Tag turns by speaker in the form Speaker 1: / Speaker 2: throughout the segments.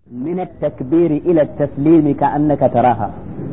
Speaker 1: من التكبير إلى التسليم كأنك تراها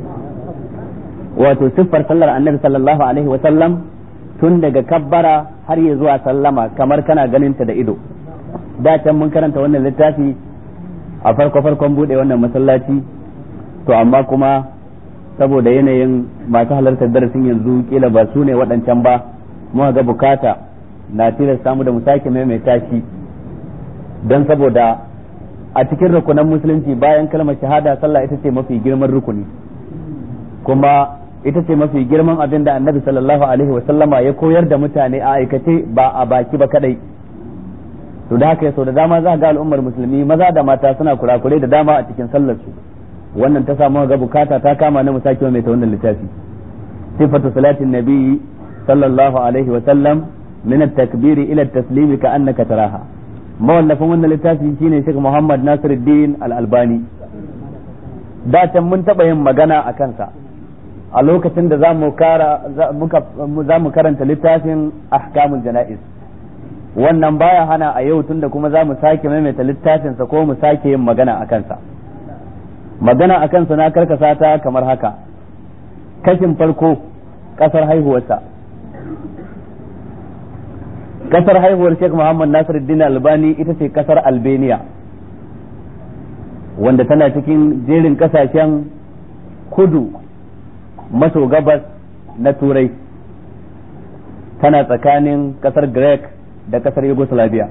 Speaker 1: wato siffar sallar annabi sallallahu alaihi wa sallam tun daga kabbara har ya zuwa sallama kamar kana ganin ta da ido da can mun karanta wannan littafi a farko farkon bude wannan masallaci to amma kuma saboda yanayin masu halartar darasin yanzu kila ba su ne waɗancan ba muka ga bukata na tilasta mu da mu sake maimaita shi don saboda a cikin rukunan musulunci bayan kalmar shahada sallah ita ce mafi girman rukuni kuma ita ce mafi girman abin da annabi sallallahu alaihi wasallama ya koyar da mutane a aikace ba a baki ba kadai to da haka sau da dama za ga al'ummar musulmi maza da mata suna kurakurai da dama a cikin sallar su wannan ta samu ga bukata ta kama na musaki mai ta wannan littafi sifatu salatin nabi sallallahu alaihi wasallam min at-takbir ila at-taslim ka annaka taraha mawallafin wannan littafi shine Sheikh Muhammad Nasiruddin Al-Albani da can mun taɓa yin magana a kansa a lokacin da za mu karanta littafin ahkamul jana'iz wannan baya hana a yau tunda kuma za mu sake maimaita littafinsa ko mu sake yin magana a kansa magana a kansa na karkasa ta kamar haka kashin farko kasar haihuwarsa kasar haihuwar Sheikh Muhammad Nasiruddin Albani ita ce kasar Albania wanda tana cikin jerin kasashen kudu maso gabas na turai tana tsakanin kasar Greek da kasar Yugoslavia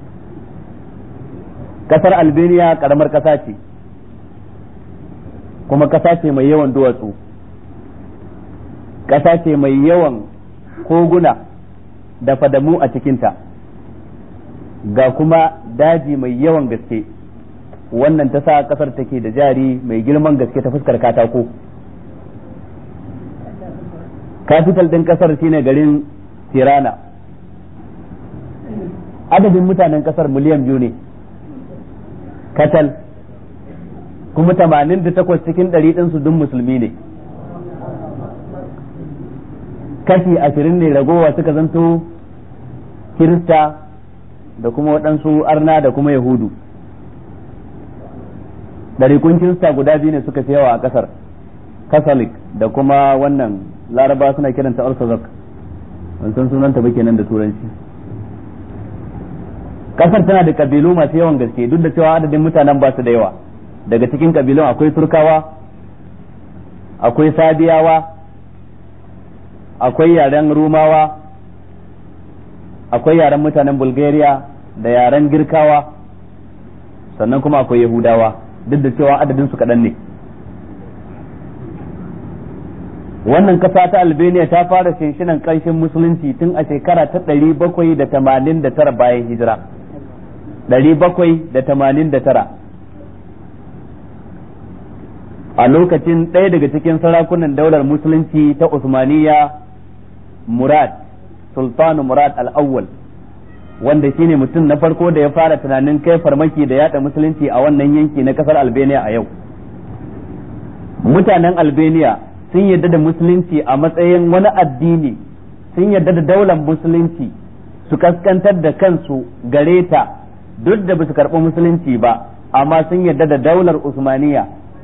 Speaker 1: kasar Albania karamar kasa ce kuma kasa ce mai yawan duwatsu kasa ce mai yawan koguna da fadamu a cikinta ga kuma daji mai yawan gaske wannan ta sa kasar take da jari mai girman gaske ta fuskar katako capital din kasar shine garin tirana adadin mutanen kasar miliyan biyu ne katal kuma tamanin da takwas cikin ɗari ɗinsu dun musulmi ne kashi ashirin ne ragowa suka zanto kirista da kuma waɗansu arna da kuma yahudu ɗarikun kirista guda biyu ne suka fi yawa a ƙasar catholic da kuma wannan laraba suna kiranta orthodox ban san sunanta ba kenan da turanci ƙasar tana da ƙabilu masu yawan gaske duk da cewa adadin mutanen ba su da yawa daga cikin ƙabilun akwai turkawa akwai sabiyawa akwai yaren rumawa akwai yaren mutanen bulgaria da yaren girkawa sannan kuma akwai yahudawa duk da cewa adadin su kaɗan ne wannan kasa ta albania ta fara shinshinan ƙarshen musulunci tun a shekara ta ɗari bakwai da tamanin da tara bayan hijira ɗari bakwai da tamanin da tara a lokacin ɗaya daga cikin sarakunan daular musulunci ta usmaniya murad sultanu murad al-awwal wanda shine mutum na farko da ya fara tunanin kai farmaki da yada musulunci a wannan yanki na kasar albania a yau mutanen albania sun yarda da musulunci a matsayin wani addini sun yarda da daular musulunci su kaskantar da kansu gare ta duk da basu karɓi musulunci ba amma sun yarda da daular usmaniya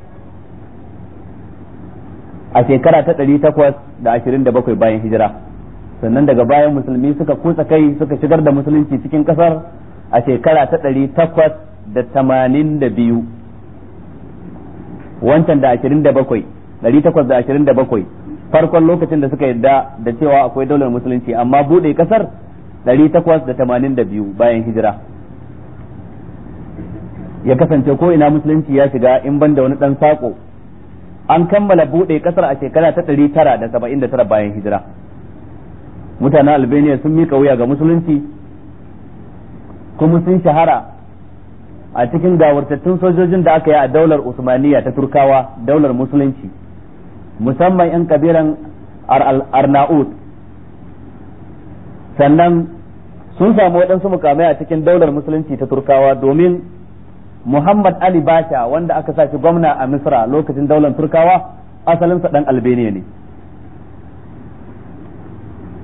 Speaker 1: a shekara ta ɗari takwas da ashirin da bakwai bayan hijira sannan daga bayan musulmi suka kutsa kai suka shigar da musulunci cikin kasar a shekara ta ɗari takwas da tamanin da biyu wancan da ashirin da bakwai ɗari takwas da ashirin da bakwai farkon lokacin da suka yadda da cewa akwai daular musulunci amma buɗe kasar ɗari takwas da tamanin da biyu bayan hijira ya kasance ko ina musulunci ya shiga in ban da wani ɗan saƙo an kammala buɗe kasar a shekara ta ɗari tara da saba'in da tara bayan hijira mutanen albania sun mika wuya ga musulunci kuma sun shahara a cikin gawartattun sojojin da aka yi a daular usmaniya ta turkawa daular musulunci musamman 'yan kabiran arnaut sannan sun samu waɗansu mukamai a cikin daular musulunci ta turkawa domin muhammad ali basha wanda aka sa shi gwamna a misra lokacin daular turkawa asalinsa ɗan albania ne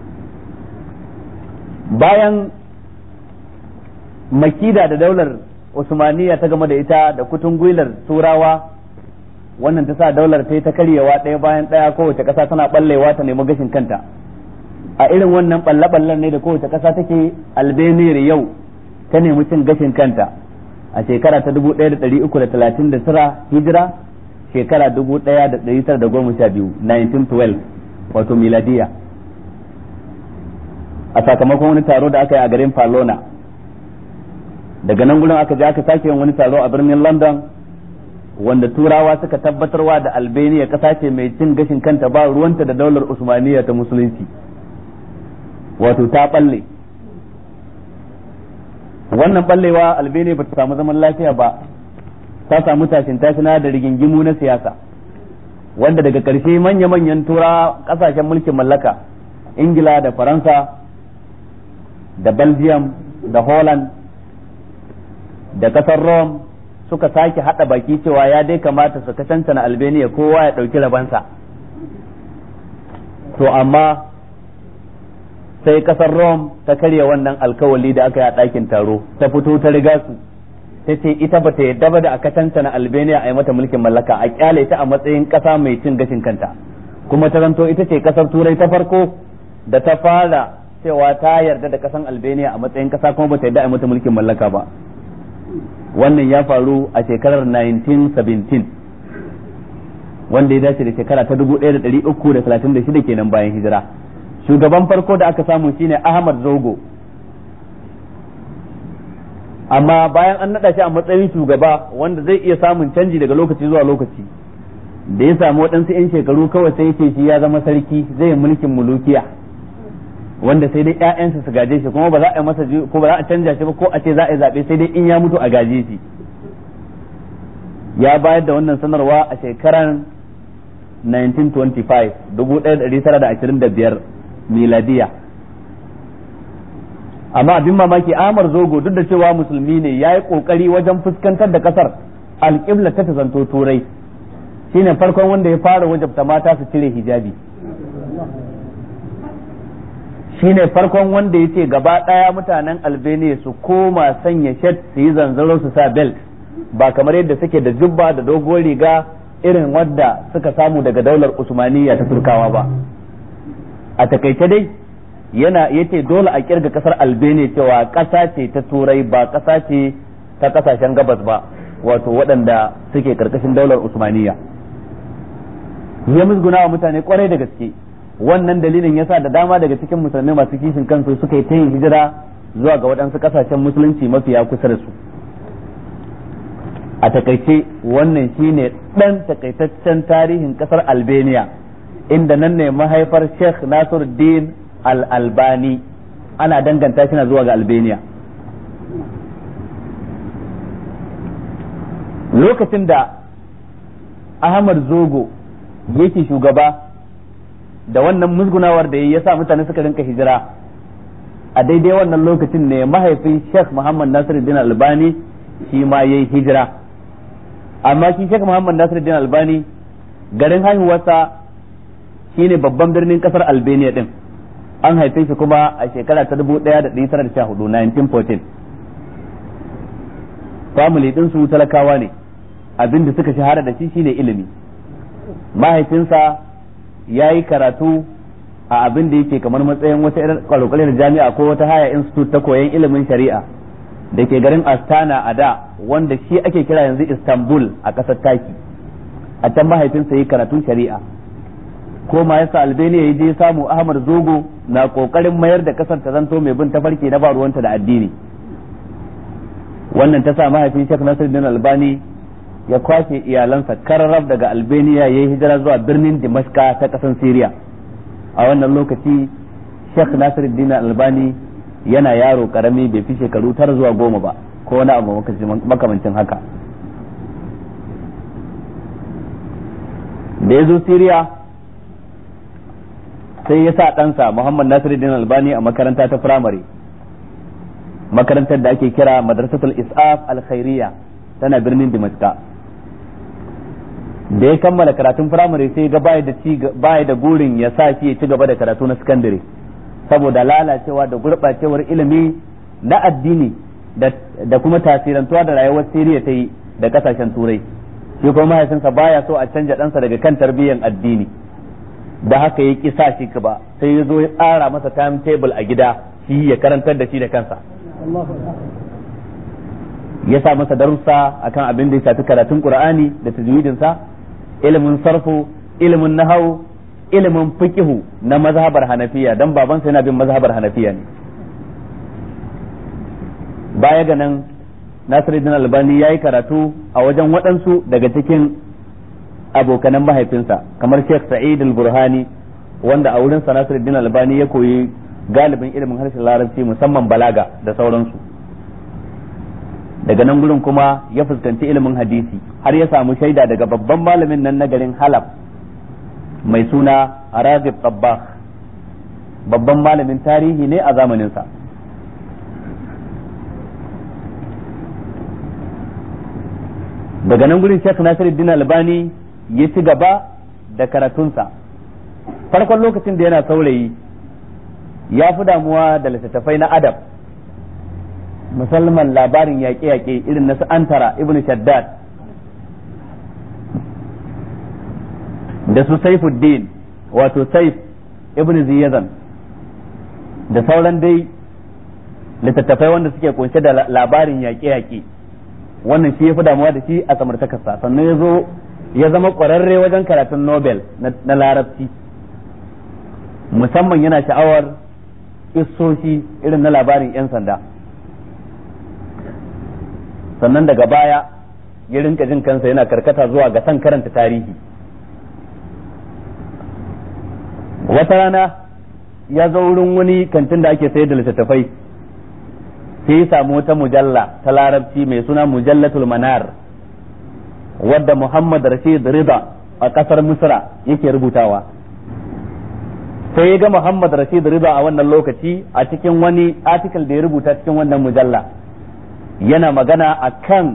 Speaker 1: bayan makida da daular usmaniya ta game da ita da kutun gwilar turawa wannan ta sa daular ta yi ta karyewa ɗaya bayan ɗaya kowace ƙasa tana ɓallewa ta nemi gashin kanta a irin wannan ɓalle-ɓallen ne da kowace ƙasa take albania yau ta nemi cin gashin kanta a shekara ta dubu ɗaya da ɗari uku da talatin da tara hijira shekara dubu ɗaya da ɗari tara da goma sha biyu 1912 wato miladiya a sakamakon wani taro da aka yi a garin Falona daga nan gudun aka je aka sake yin wani taro a birnin London wanda turawa suka tabbatarwa da Albania kasa ce mai cin gashin kanta ba ruwanta da daular Usmaniya ta musulunci wato ta balle wannan ballewa Albania ba ta samu zaman lafiya ba ta samu tashin tashina da rigingimu na siyasa wanda daga ƙarshe manya-manyan tura ƙasashen mulkin mallaka ingila da faransa da belgium da holland da ƙasar rome suka sake haɗa baki cewa ya dai kamata su kacancana albania kowa ya ɗauki rabansa to amma sai ƙasar rome ta karya wannan alkawali da aka yi a ɗakin taro ta fito ta riga su ta ce ita ba ta yadda ba da a kacancana albania a yi mata mulkin mallaka a kyale ta a matsayin ƙasa mai cin gashin kanta kuma ta zanto ita ce ƙasar turai ta farko da ta fara cewa ta yarda da ƙasan albania a matsayin ƙasa kuma ba ta yadda a yi mata mulkin mallaka ba wannan ya faru a shekarar 1917 wanda ya dace da shekara ta 1336 kenan bayan hijira shugaban farko da aka samu shine ahmad zogo amma bayan an naɗa shi a matsayin shugaba wanda zai iya samun canji daga lokaci zuwa lokaci da ya samu waɗansu 'yan shekaru kawai sai ce shi ya zama sarki zai yi mulkin mulukiya wanda sai dai ƴaƴansa su gaje shi kuma ba za a yi masa ko ba za a canja shi ba ko a ce za a yi zaɓe sai dai in ya mutu a gaje shi ya bayar da wannan sanarwa a shekarar 1925 1925 miladiya amma abin mamaki Amar Zogo duk da cewa musulmi ne ya yi kokari wajen fuskantar da kasar alƙibla ta ta zanto turai shine farkon wanda ya fara wajabta mata su cire hijabi shine farkon wanda ya ce gaba ɗaya mutanen albania su koma sanya shet su yi zanzaro su sa belt ba kamar yadda suke da jubba da dogon riga irin wadda suka samu daga daular usmaniya ta turkawa ba a takaice dai yana yace dole a kirga kasar albania cewa kasa ce ta turai ba kasa ce ta kasashen gabas ba wato waɗanda suke karkashin daular usmaniya ya musguna wa mutane kwarai da gaske wannan dalilin yasa da dama daga cikin musulmai masu kishin kansu suka yi ta yin hijira zuwa ga waɗansu kasashen musulunci mafiya kusa da su a takaice wannan shine ɗan takaitaccen tarihin ƙasar albania inda nan ne mahaifar sheikh nasiruddin al-albani ana danganta shi na zuwa ga albania lokacin da ahmad zogo yake shugaba da wannan musgunawar da ya sa mutane suka rinka hijira a daidai wannan lokacin ne mahaifin sheikh muhammad nasiruddin albani shi ma ya yi hijira amma shi sheikh muhammad nasiruddin albani garin haihuwarsa shine babban birnin kasar albania din an haife shi kuma a shekara ta 1914 1914 family din su talakawa ne abin da suka shahara da shi shine ilimi mahaifinsa ya yi karatu a abin da yake kamar matsayin wata irin kwalokwalin jami'a ko wata haya institute ta koyon ilimin shari'a da ke garin astana a da wanda shi ake kira yanzu istanbul a ƙasar taki a can mahaifinsa yi karatun shari'a ko ma yasa albania ya je samu ahmad zogo na kokarin mayar da kasar ta zanto mai bin tafarki na ba ruwanta da addini wannan ta sa mahaifin shek nasiruddin albani ya kwashe iyalansa kararrab daga albania ya yi hijira zuwa birnin dimashka ta kasan syria a wannan lokaci shek nasiruddin albani yana yaro karami bai fi shekaru tara zuwa goma ba ko wani abu makamancin haka da ya zo syria sai ya sa ɗansa Muhammad Nasiruddin Albani a makaranta ta firamare makarantar da ake kira Madrasatul Is'af Al-Khairiyya tana birnin Damascus da ya kammala karatun firamare sai ga baya da baya da gurin ya sa shi ya ci gaba da karatu na sakandare saboda lalacewa da gurɓacewar ilimi na addini da kuma tasirantuwa da rayuwar Siriya ta yi da kasashen turai shi kuma mahaifinsa baya so a canja ɗansa daga kan tarbiyyar addini da haka ya kisa shi ba sai ya zo ya tsara masa timetable a gida shi ya karantar da shi da kansa ya sa masa darussa akan abin da ya shafi karatun qur'ani da tajwidinsa ilimin sarfu ilimin nahawu ilimin fiqihu na mazhabar hanafiya dan babansa yana bin mazhabar hanafiya ne baya ga nan Nasiruddin Albani ya yi karatu a wajen waɗansu daga cikin abokanan mahaifinsa kamar Sheikh Sa'id al-Burhani wanda a wurin sa Nasiruddin Albani ya koyi galibin ilimin harshen Larabci musamman balaga da sauransu daga nan gurin kuma ya fuskanci ilimin hadisi har ya samu shaida daga babban malamin nan na garin Halab mai suna Arazib Tabbah babban malamin tarihi ne a zamaninsa daga nan gurin Sheikh Nasiruddin Albani ya ci gaba da karatunsa farkon lokacin da yana saurayi ya fi damuwa da littattafai na adab musamman labarin yaƙe-yaƙe irin na antara ibn shaddad da su saifuddin wato saif ibn ziyazan da sauran dai littattafai wanda suke kunshe da labarin yaƙe-yaƙe wannan shi ya fi damuwa da shi a samartakarsa sannan ya zo ya zama ƙwararre wajen karatun nobel na larabci musamman yana sha'awar issoshi irin na labarin 'yan sanda sannan daga baya ya rinka jin kansa yana karkata zuwa ga san karanta tarihi wata rana ya zo wurin wani kantin da ake sayar da littattafai sai ya samu wata mujalla ta larabci mai suna mujallatul manar wadda muhammad rashid rida a kasar misra yake rubutawa sai ya ga muhammad rashid rida a wannan lokaci a cikin wani article da ya rubuta cikin wannan mujalla yana magana a kan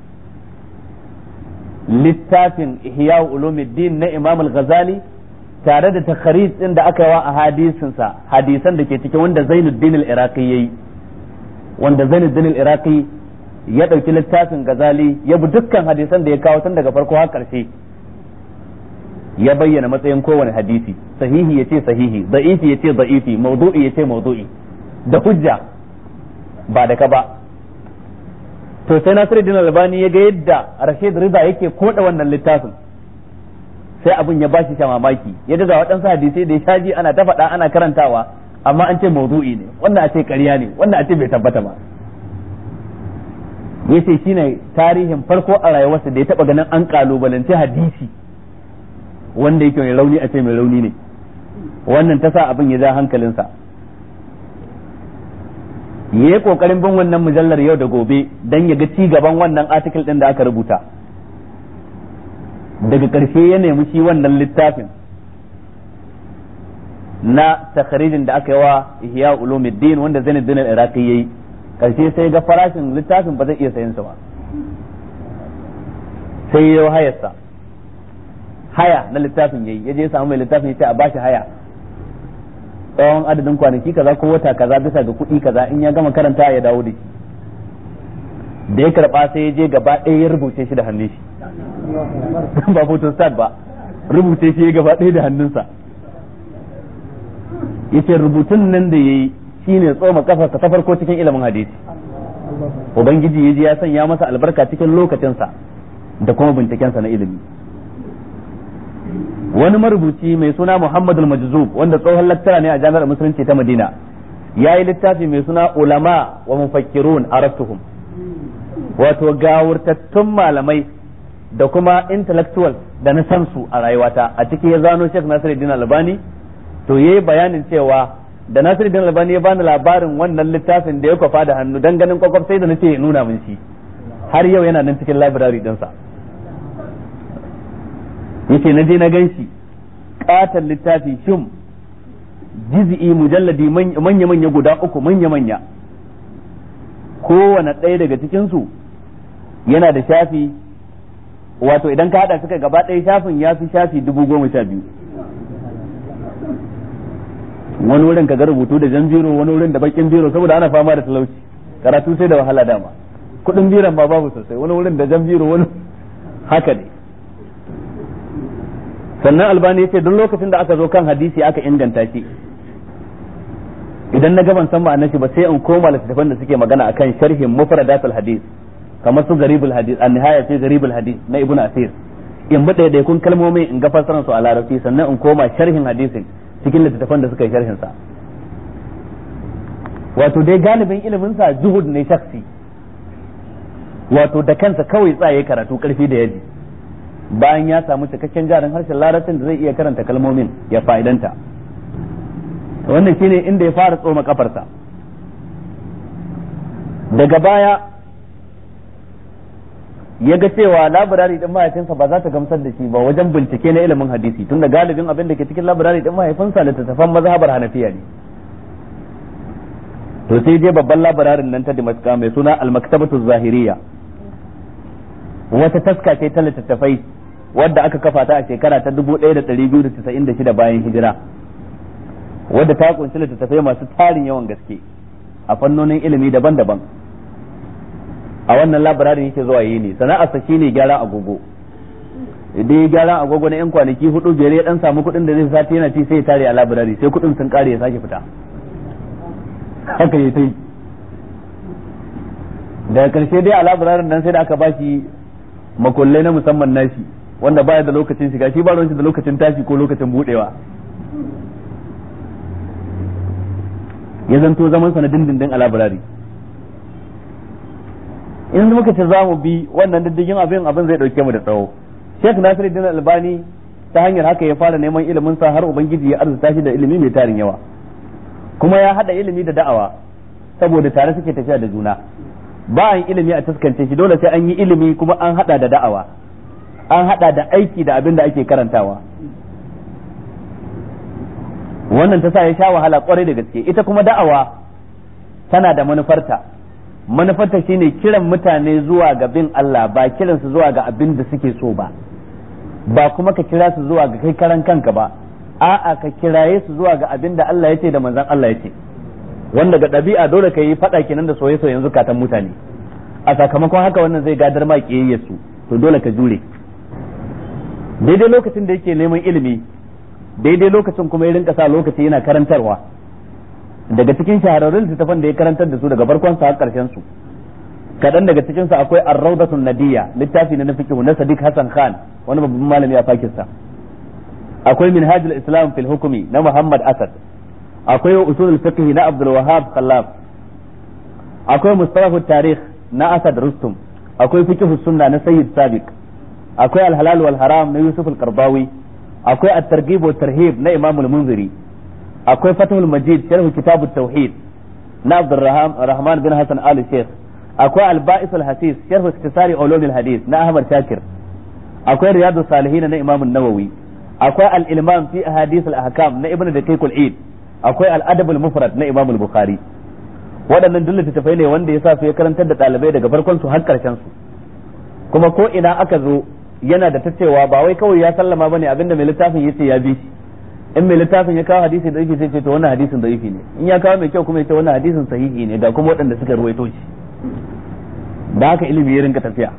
Speaker 1: littafin ihya ulumuddin na imam al-ghazali tare da takharij din da aka yi wa a hadisinsa hadisan da ke cikin wanda zainuddin al-iraqi yayi wanda Zainuddin al-Iraqi ya ɗauki littafin Gazali ya bi dukkan hadisan da ya kawo tun daga farko har ƙarshe ya bayyana matsayin kowane hadisi sahihi yace sahihi da'ifi yace da'ifi mawdu'i yace mawdu'i da hujja ba da ka ba to sai Nasiruddin Albani ya ga yadda Rashid Rida yake koda wannan littafin sai abin ya bashi mamaki ya daga waɗansu hadisai da ya shaji ana ta faɗa ana karantawa amma an ce maudu'i ne wannan a ce ƙarya ne wannan a ce bai tabbata ba yace shine tarihin farko a rayuwarsa da ya taba ganin an kalubalance hadisi wanda yake mai rauni a ce mai rauni ne wannan ta sa abin ya ja hankalinsa ya yi kokarin bin wannan mujallar yau da gobe don ya ga ci gaban wannan article din da aka rubuta daga ƙarshe ya nemi shi wannan littafin na takharijin da aka yi wa ihya ulumuddin wanda zainuddin al-iraqi yayi karshe sai ga farashin littafin ba zai iya sayan sa ba sai ya hayarsa haya na littafin yayi yaje ya samu mai littafin yace a bashi haya tsawon adadin kwanaki kaza ko wata kaza bisa ga kuɗi kaza in ya gama karanta ya dawo da shi da ya karba sai ya je gaba ɗaya ya rubuce shi da hannun shi ba photostat ba rubuce shi gaba ɗaya da hannunsa yace rubutun nan da yayi shine tsoma kafarsa ta farko cikin ilimin hadisi ubangiji yaji ya sanya masa albarka cikin lokacinsa da kuma bincikensa na ilimi wani marubuci mai suna Muhammadul Majzub wanda tsohon lattara ne a jami'ar musulunci ta Madina ya yi littafi mai suna ulama wa mufakkirun araftuhum wato gawurtattun malamai da kuma intellectual da na san su a rayuwata a ciki ya zano Sheikh Nasiruddin Albani to yayi bayanin cewa da Nasiruddin Albani ya bani labarin wannan littafin da ya kwafa da hannu dan ganin kwakwaf sai da nace ya nuna min shi har yau yana nan cikin library dinsa yace na je na ganshi katon littafi shim jiz'i mujalladi manya manya guda uku manya manya kowane ɗaya daga cikin su yana da shafi wato idan ka hada suka gaba ɗaya shafin ya fi shafi dubu goma sha biyu wani wurin ka ga rubutu da jan biro wani wurin da bakin biro saboda ana fama da talauci karatu sai da wahala dama kudin biran ma babu sosai wani wurin da jan biro wani haka ne sannan albani ya ce duk lokacin da aka zo kan hadisi aka inganta shi idan na gaban san ma'anar shi ba sai in koma littattafan da suke magana akan sharhin mufradatul hadis kamar su garibul hadis an nihaya fi garibul hadis na ibnu asir in bi ɗaya kun kalmomi in ga fassarar su a larabci sannan in koma sharhin hadisin cikin littattafan da suka yi sharhin sa wato dai galibin ilimin sa juhud ne shaksi wato da kansa kawai tsaye karatu karfi da yaji bayan ya samu cikakken jarin harshen larabcin da zai iya karanta kalmomin ya fa'idanta wannan shine inda ya fara tsoma kafarsa daga baya ya ga cewa labirari din mahaifinsa ba za ta gamsar da shi ba wajen bincike na ilimin hadisi tunda galibin abin da ke cikin labirari din mahaifinsa littattafan mazhabar hanafiya ne to sai je babban labirarin nan ta Damascus mai suna al-maktabatu zahiriya wata taska ce ta littattafai wadda aka kafa ta a shekara ta 1296 bayan hijira wadda ta kunshi littattafai masu tarin yawan gaske a fannonin ilimi daban-daban a wannan labirarin yake zuwa yi ne sana'arsa shine gyara agogo idan ya gyara agogo na yan kwanaki hudu biyar ya dan samu kuɗin da zai sati yana ci sai ya tare a labirari sai kuɗin sun kare ya sake fita haka ya tai daga karshe dai a labirarin nan sai da aka bashi makullai na musamman nashi wanda baya da lokacin shiga shi ba ruwan da lokacin tashi ko lokacin budewa ya zanto zaman sa na dindindin a labirari in muka ce za mu bi wannan diddigin abin abin zai dauke mu da tsawo Sheikh Nasiruddin Albani ta hanyar haka ya fara neman ilimin sa har ubangiji ya arzuta shi da ilimi mai tarin yawa kuma ya hada ilimi da da'awa saboda tare suke tafiya da juna ba an ilimi a taskance shi dole sai an yi ilimi kuma an hada da da'awa an hada da aiki da abin da ake karantawa wannan ta sa ya sha wahala kwarai da gaske ita kuma da'awa tana da manufarta manufarta shine kiran mutane zuwa ga bin Allah ba kiran su zuwa ga abin da suke so ba ba kuma ka kira su zuwa ga kai karan kanka ba a'a ka kiraye su zuwa ga abin da Allah ya ce da manzon Allah ya ce wanda ga ɗabi'a dole ka yi faɗa kenan da soye-soyen zukatan mutane a sakamakon haka wannan zai gadar ma kiyayyar su to dole ka jure daidai lokacin da yake neman ilimi daidai lokacin kuma ya rinka sa lokaci yana karantarwa daga cikin shahararrun littattafan da ya karantar da su daga farkon sa har karshen su kadan daga cikin sa akwai ar-rawdatun nadiyya littafi na fiqh na Sadiq Hassan Khan wani babban malami a Pakistan akwai minhajul islam fil hukmi na Muhammad Asad akwai usulul fiqh na Abdul Wahhab Khallaf akwai mustalahut tarikh na Asad Rustum akwai fiqh sunna na Sayyid Sabiq akwai al-halal wal haram na Yusuf al-Qardawi akwai at-targhib wa tarhib na Imam al-Munziri akwai Fathul Majid sharh kitab at-tauhid na Abdul Rahman bin Hassan Al Sheikh akwai al-Ba'is al-Hasis sharh iktisari ulum al-hadith na Ahmad Shakir akwai Riyadus Salihin na Imam an-Nawawi akwai al-Ilmam fi ahadith al-ahkam na Ibn Daqiq al-Eid akwai al-Adab al-Mufrad na Imam al-Bukhari waɗannan duk littattafai ne wanda ya sa su ya karantar da ɗalibai daga farkon su har ƙarshen su kuma ko ina aka zo yana da ta cewa ba wai kawai ya sallama bane abinda mai littafin yace ya bi shi in mai littafin ya kawo hadisi da yake sai ce to wannan hadisin da ne in ya kawo mai kyau kuma ya ce wannan hadisin sahihi ne ga kuma waɗanda suka ruwaito shi da haka ilimi ya rinka tafiya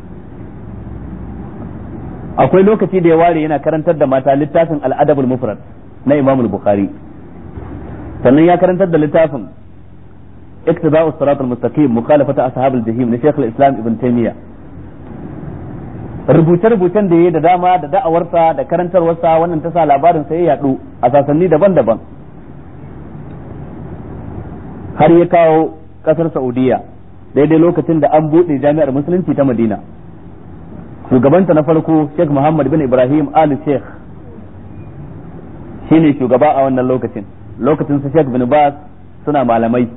Speaker 1: akwai lokaci da ya ware yana karantar da mata littafin al-adabul mufrad na Imam al-Bukhari sannan ya karantar da littafin اقتضاء الصراط المستقيم مخالفة أصحاب الجحيم لشيخ الإسلام ابن تيمية rubuce-rubucen da ya yi da dama da da'awarsa da karantarwarsa wannan ta sa labarin sai ya yaɗu a sasanni daban-daban har ya kawo ƙasar saudiya daidai lokacin da an buɗe jami'ar musulunci ta madina shugabanta na farko sheikh muhammad bin ibrahim ali sheikh shine shugaba a wannan lokacin lokacin su sheikh bin bas suna malamai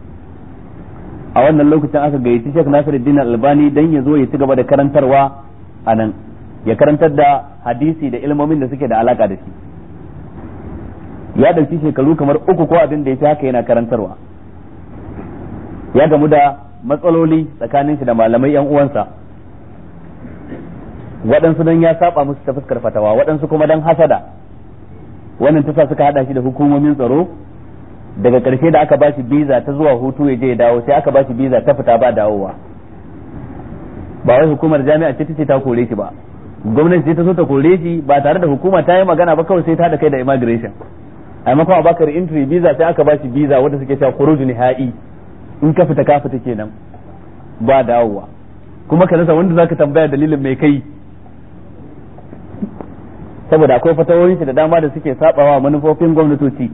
Speaker 1: a wannan lokacin aka gayyaci sheikh nasiruddin albani dan ya zo ya ci gaba da karantarwa a nan ya karantar da hadisi da ilmomin da suke da alaka da shi ya ɗauki shekaru kamar uku ko abin da ya fi haka yana karantarwa ya gamu da matsaloli tsakanin shi da malamai yan uwansa waɗansu don ya saba musu ta fuskar fatawa waɗansu kuma don hasada wannan ta sa suka haɗa shi da hukumomin tsaro daga ƙarshe da aka bashi biza ta zuwa hutu ya je ya dawo sai aka bashi biza ta fita ba dawowa ba wai hukumar jami'a ce ce ta kore shi ba gwamnati ce ta so ta kore shi ba tare da hukuma ta yi magana ba kawai sai ta da kai da immigration a maimakon a baka entry visa sai aka bashi visa wanda suke cewa khuruj nihai in ka fita ka fita kenan ba dawowa kuma ka rasa wanda zaka tambaya dalilin mai kai saboda akwai fatawoyin shi da dama da suke sabawa manufofin gwamnatoci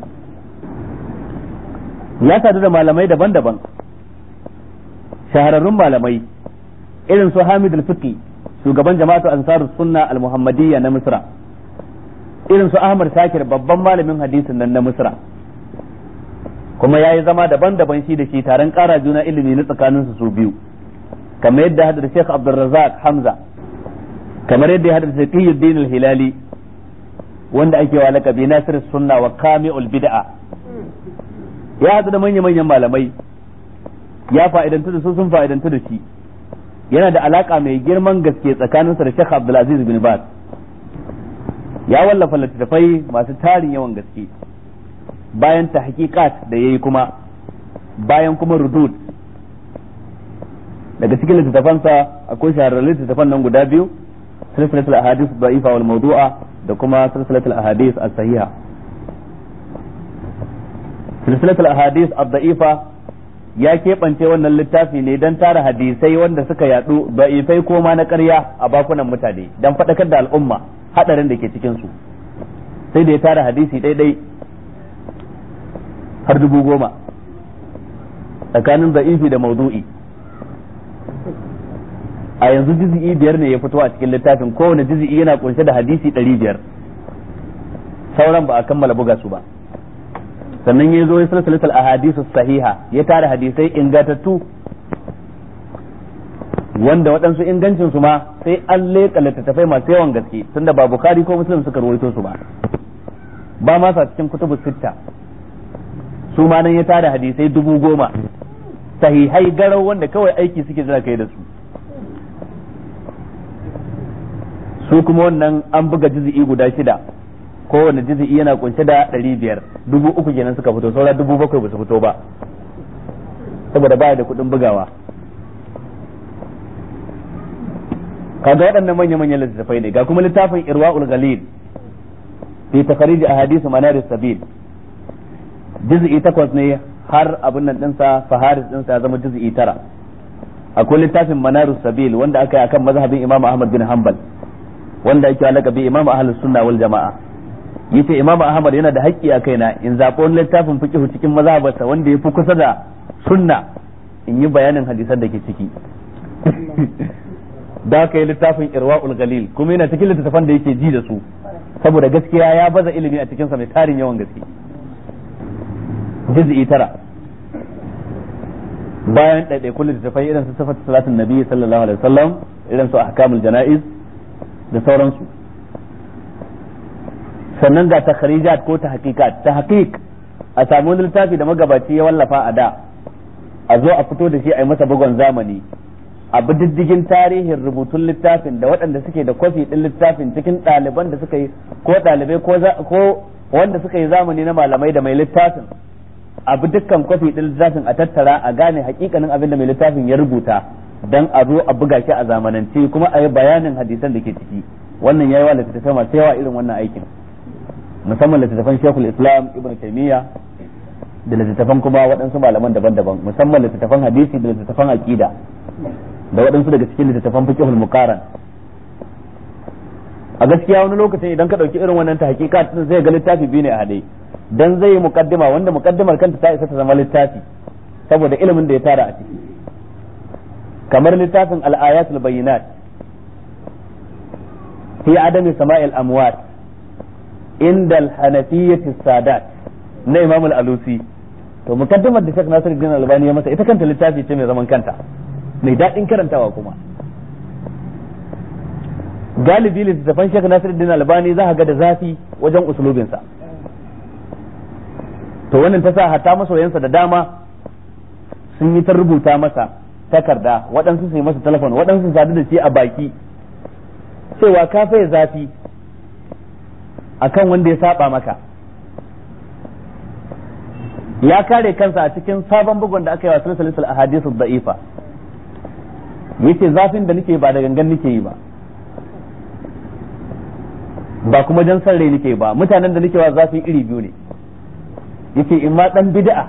Speaker 1: ya sadu da malamai daban-daban shahararrun malamai irin su Hamid al-Fiqi shugaban jama'atu ansarus sunna al-muhammadiyya na Misra irin su Ahmad Shakir babban malamin hadisin nan na Misra kuma yayi zama daban-daban shi da shi taron ƙara juna ilimi na tsakanin su su biyu kamar yadda hada da Sheikh Abdul Razzaq Hamza kamar yadda ya hada da Taqiyuddin al-Hilali wanda ake wa laqabi Nasir sunna wa Kami'ul bid'a ya hadu da manya-manyan malamai ya fa'idantu da su sun fa'idantu da shi yana da alaka mai girman gaske tsakaninsa da Sheikh Abdulaziz bin Baz ya wallafa littattafai masu tarin yawan gaske bayan ta hakikat da yayi kuma bayan kuma rudud daga cikin littattafansa akwai shahararrun littattafan nan guda biyu silsilatul ahadith da'ifa wal mawdu'a da kuma silsilatul ahadith as-sahiha silsilatul ahadith ad-da'ifa ya keɓance wannan littafi ne don tara hadisai wanda suka yadu da'ifai ko ma na ƙarya a bakunan mutane don faɗakar da al'umma hadarin da ke cikin su sai da ya tara hadisi daidai har dubu goma tsakanin da'ifi da maudu'i a yanzu jizi'i biyar ne ya fito a cikin littafin kowane jizi'i yana kunshe da hadisi ɗari biyar sauran ba a kammala buga su ba sannan ya zo ya silsilatul ahadisu sahiha ya tara hadisai ingantattu wanda waɗansu ingancin su ma sai an leƙa littattafai masu yawan gaske tunda ba bukhari ko muslim suka rawaito su ba ba ma sa cikin kutubu sitta su ma nan ya tara hadisai dubu goma sahihai garau wanda kawai aiki suke jira kai da su su kuma wannan an buga juzi'i guda shida kowane juzi'i yana kunshe da ɗari biyar dubu uku kenan suka fito saura dubu bakwai ba su fito ba saboda baya da kuɗin bugawa kaga waɗannan manya-manyan littattafai ne ga kuma littafin irwa'ul galil fi takharij ahadith manar sabil juz'i takwas ne har abin nan dinsa faharis dinsa ya zama juz'i tara akwai littafin manar sabil wanda aka yi akan mazhabin imam ahmad bin hanbal wanda yake alaka bi imam ahlus sunna wal jama'a yace imam ahmad yana da haƙƙi a kaina in zaɓi wani littafin fiqh cikin mazhabarsa wanda ya fi kusa da sunna in yi bayanin hadisan da ke ciki da aka yi littafin irwa'ul galil kuma yana cikin littattafan da yake ji da su saboda gaskiya ya baza ilimi a cikinsa mai tarin yawan gaske juz'i tara bayan ɗaiɗaikun littattafai irin su sifat salatin nabi sallallahu alaihi wasallam irin su ahkamul jana'iz da sauransu sannan ga takharijat ko ta hakikat ta hakik a samu wani littafi da magabaci ya wallafa a da a zo a fito da shi a yi masa bugon zamani a bi diddigin tarihin rubutun littafin da waɗanda suke da kwafi ɗin littafin cikin ɗaliban da suka yi ko ɗalibai ko wanda suka yi zamani na malamai da mai littafin a bi dukkan kwafi ɗin littafin a tattara a gane hakikanin abin da mai littafin ya rubuta dan a zo a buga shi a zamanance kuma a yi bayanin hadisan da ke ciki wannan ya yi wa littattafai masu yawa irin wannan aikin musamman littattafan shekul islam ibn taimiyya da littattafan kuma waɗansu malaman daban-daban musamman littattafan hadisi da littattafan aqida da waɗansu daga cikin littattafan fiqhul muqaran a gaskiya wani lokacin idan ka ɗauki irin wannan ta hakika zai ga littafi biyu ne a haɗe dan zai yi muqaddima wanda muqaddimar kanta ta isa ta zama littafi saboda ilimin da ya tara a ciki kamar littafin al-ayatul bayyinat fi adami sama'il amwat inda al-hanafiyyati sadat na imam al-alusi to mukaddimar da Sheikh Nasiruddin Albani ya masa ita kanta littafi ce mai zaman kanta mai daɗin karantawa kuma galibi littattafan Sheikh Nasiruddin Albani za ga da zafi wajen usulubinsa to wannan ta sa hatta masoyansa da dama sun yi ta rubuta masa takarda waɗansu su yi masa telefon waɗansu sadu da shi a baki cewa ka faye zafi akan wanda ya saba maka ya kare kansa a cikin sabon bugun da aka yi wa silsilatul ahadithu da'ifa yace zafin da nake ba da gangan nake yi ba ba kuma dan san rai nake ba mutanen da nake wa zafin iri biyu ne yace in ma dan bid'a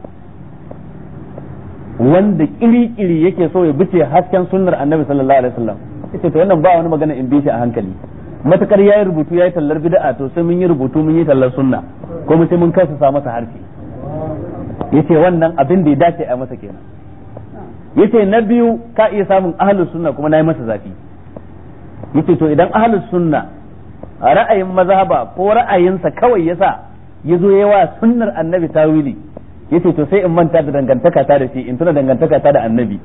Speaker 1: wanda kiri-kiri yake so ya bice hasken sunnar annabi sallallahu alaihi wasallam yace to wannan ba wani magana in bi shi a hankali matakar yayi rubutu yayi tallar bid'a to sai mun yi rubutu mun yi tallar sunna ko mu sai mun kasa sa masa harshe yace wannan abin da ya dace a masa kenan yace na biyu ka iya samun ahlus sunna kuma nayi masa zafi yace to idan ahlus sunna ra'ayin mazhaba ko ra'ayinsa kawai yasa yazo yawa sunnar annabi tawili yace to sai in manta da dangantaka ta da shi in tuna dangantaka ta da annabi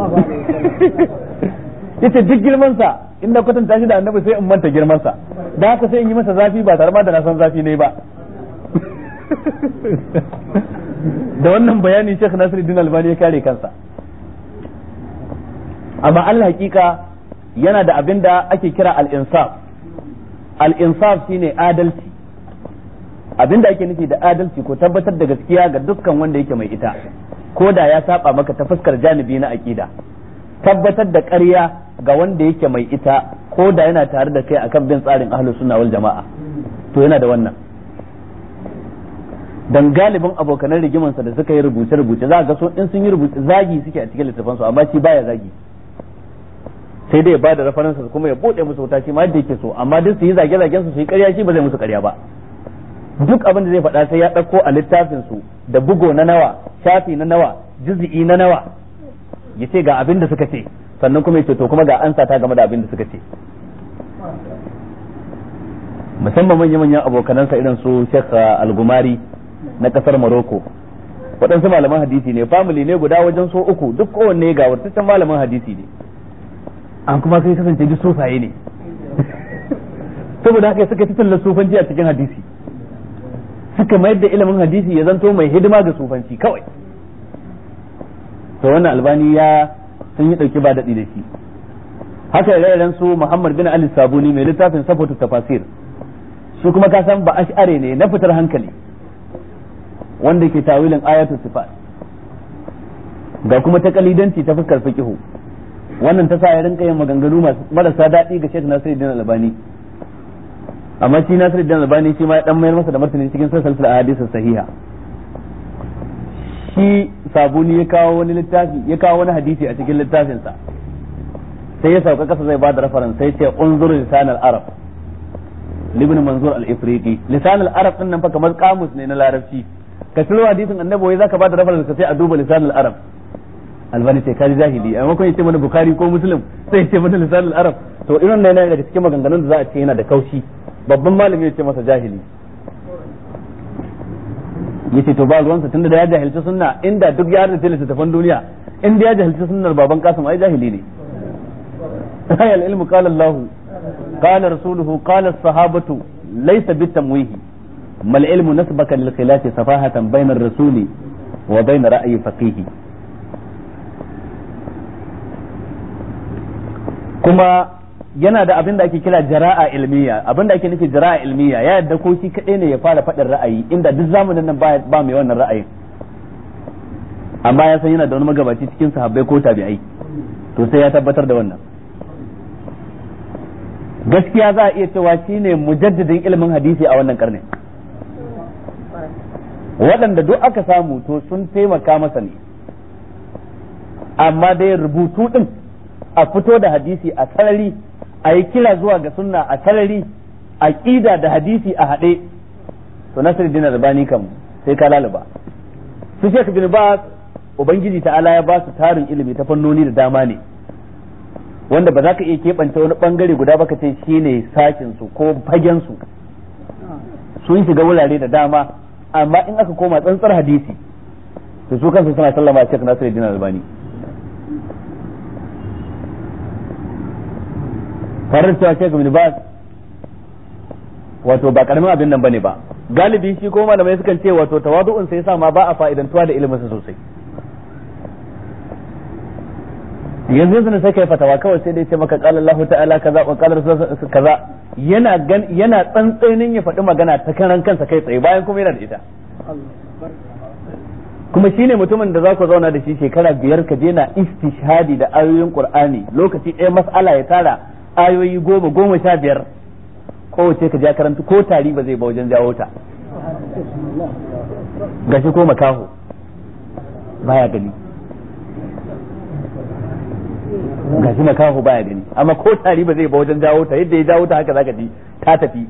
Speaker 1: yace duk girman sa in na kwatanta shi da annabi sai in manta girman sa da haka sai in yi masa zafi ba tare ma da na san zafi ne ba da wannan bayani Sheikh Nasiruddin Albani ya kare kansa amma Allah hakika yana da abin da ake kira al-insaf al-insaf shine adalci abin da ake nufi da adalci ko tabbatar da gaskiya ga dukkan wanda yake mai ita ko da ya saba maka ta fuskar janibi na aqida tabbatar da ƙarya ga wanda yake mai ita ko da yana tare da kai akan bin tsarin ahlus sunna wal jama'a to yana da wannan dan galibin abokanan rigimansa da suka yi rubuce rubuce za ga so in sun yi rubuce zagi suke a cikin littafansu amma shi baya zagi sai dai ya bada referensa kuma ya bude musu wuta shi ma yadda yake so amma duk su yi zage zagen su su yi ƙarya shi ba zai musu ƙarya ba duk abin da zai faɗa sai ya ɗauko a littafin su da bugo na nawa shafi na nawa juz'i na nawa ya ce ga abin da suka ce sannan kuma ya ce to kuma ga ansa ta game da abin da suka ce musamman manyan manyan abokanansa irin su Sheikh Al-Gumari na kasar Morocco waɗansu malaman hadisi ne family ne guda wajen so uku duk kowanne ga wurtaccen malaman hadisi ne an kuma sai kasance duk sufaye ne saboda haka suka tattalin sufanci a cikin hadisi suka mayar da ilimin hadisi ya zanto mai hidima ga sufanci kawai to wannan albani ya sun yi dauki ba daɗi da shi haka ire su Muhammad bin Ali Sabuni mai littafin Safatu Tafasir su kuma ka san ba ash'are ne na fitar hankali wanda ke tawilin ayatul sifat ga kuma ta kalidanci ta fuskar fiqhu wannan ta sa ya rinka yin maganganu marasa daɗi ga Sheikh Nasiruddin Albani amma shi Nasiruddin Albani shi ma ya dan mayar masa da martani cikin salsal ahadith sahiha shi sabuni ya kawo wani littafi ya kawo wani hadisi a cikin littafinsa sai ya sauka kasa zai bada reference sai ce unzur lisan al-arab libn manzur al-ifriqi lisan al-arab din nan fa kamar kamus ne na larabci ka ciro hadisin annabi wai zaka bada reference ka sai a duba lisan al-arab albani sai kaji jahili a maimakon yace mana bukhari ko muslim sai yace mana lisan al-arab to irin nan yana daga cikin maganganun da za a ce yana da kaushi babban malami yace masa jahili yace to ba ruwansa tunda da ya jahilci sunna inda duk ya rarrafe littattafan duniya inda ya jahilci sunnar baban kasim ai jahili ne ayal ilmu qala allah qala rasuluhu qala as-sahabatu laysa bitamwihi mal ilmu nasbaka lil khilafi safahatan bayna ar-rasuli wa bayna ra'yi faqihi kuma yana da abin da ake kira jara'a ilmiya abin da ake nufi jara'a ilmiya ya yadda ko shi kadai ne ya fara faɗin ra'ayi inda duk zamanin nan ba mai wannan ra'ayin amma ya san yana da wani magabaci cikin sahabbai ko tabi'ai to sai ya tabbatar da wannan gaskiya za a iya cewa shine mujaddidin ilimin hadisi a wannan karni waɗanda duk aka samu to sun taimaka masa ne amma dai rubutu din a fito da hadisi a sarari a yi kira zuwa ga sunna a sarari a ƙida da hadisi a haɗe to nasir dina albani kam sai ka lalaba su shek bin ba ubangiji ta'ala ya ba su tarin ilimi ta fannoni da dama ne wanda ba za ka iya keɓance wani ɓangare guda ba ka ce shi ne sashin su ko fagen su sun shiga wurare da dama amma in aka koma tsantsar hadisi to su kansu suna sallama shek nasir dina albani farar cewa Sheikh Ibn Baz wato ba karamin abin nan bane ba galibi shi ko malamai sukan ce wato tawadu'un sai yasa ma ba a fa'idantuwa da ilimin sa sosai yanzu yanzu sai kai fatawa kawai sai dai ce maka qala Allah ta'ala kaza wa qala rasul kaza yana gan yana tsantsainin ya faɗi magana ta karan kansa kai tsaye bayan kuma yana da ita kuma shine mutumin da za ku zauna da shi shekara biyar ka je na istishhadi da ayoyin qur'ani lokaci ɗaya mas'ala ya tara ayoyi goma goma sha biyar kowace ka ja karanta ko tari ba zai ba wajen jawo ta gashi ko makaho baya gani gashi makaho baya gani amma ko tari ba zai ba wajen jawo ta yadda ya jawo ta haka zaka ji ta tafi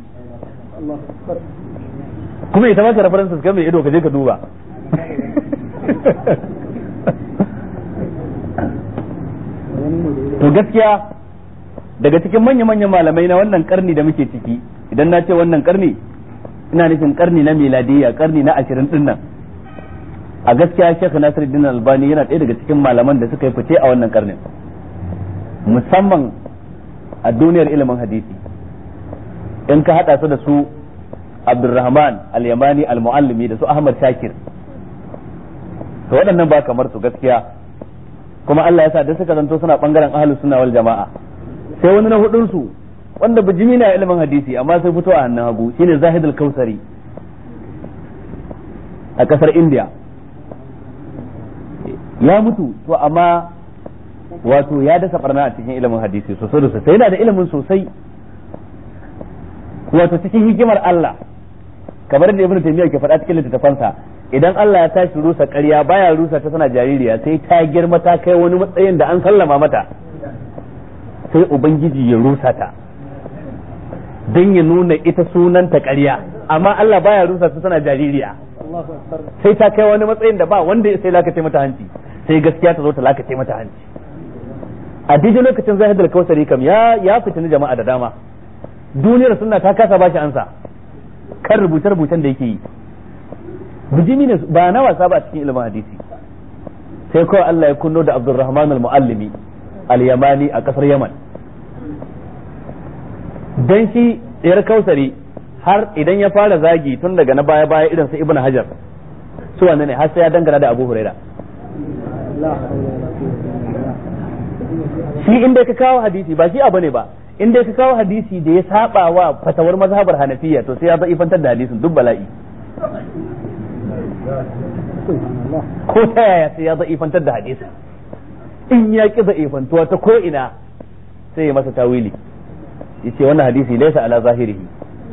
Speaker 1: kuma ita maka references kan mai ido ka je ka duba to gaskiya daga cikin manya-manyan malamai na wannan karni da muke ciki idan na ce wannan karni ina nufin karni na miladiyya karni na ashirin din nan a gaskiya shekha nasiruddin albani yana ɗaya daga cikin malaman da suka yi fice a wannan karnin musamman a duniyar ilimin hadisi in ka haɗa su da su abdulrahman al-yamani al-muallimi da su ahmad shakir to waɗannan ba kamar su gaskiya kuma Allah ya sa da suka zanto suna bangaren ahlus sunna wal jama'a sai wani na hudun su wanda bijimi na ilimin hadisi amma sai fito a hannun hagu shine Zahid al-Kausari a kasar India ya mutu to amma wato ya dasa barna a cikin ilimin hadisi sosai da sosai yana da ilimin sosai wato cikin hikimar Allah kamar da Ibn Taymiyyah ke faɗa cikin littattafansa idan Allah ya tashi rusa ƙarya baya rusa ta tana jaririya sai ta girma ta kai wani matsayin da an sallama mata sai ubangiji ya rusa ta don ya nuna ita sunanta ƙarya amma Allah baya rusa ta tana jaririya sai ta kai wani matsayin da ba wanda sai lakace mata hanci sai gaskiya ta zo ta lakace mata hanci a daidai lokacin zahid al-kausari kam ya ya fitini jama'a da dama duniyar sunna ta kasa bashi ansa kan rubuce-rubucen da yake yi bijimi ne ba na wasa ba cikin ilimin hadisi sai kawai Allah ya kunno da Abdulrahman al-Muallimi al-Yamani a kasar Yaman dan shi yar kausari har idan ya fara zagi tun daga na baya baya irin su Ibn Hajar su wannan ne har sai ya dangana da Abu Huraira shi inda ka kawo hadisi ba shi abu ne ba inda ka kawo hadisi da ya saba wa fatawar mazhabar Hanafiya to sai ya za'ifantar da hadisin duk bala'i ko ta yaya sai ya za'ifantar da hadisi in ya ki za'ifantuwa ta ko ina sai ya masa tawili yace wannan hadisi laysa ala zahirihi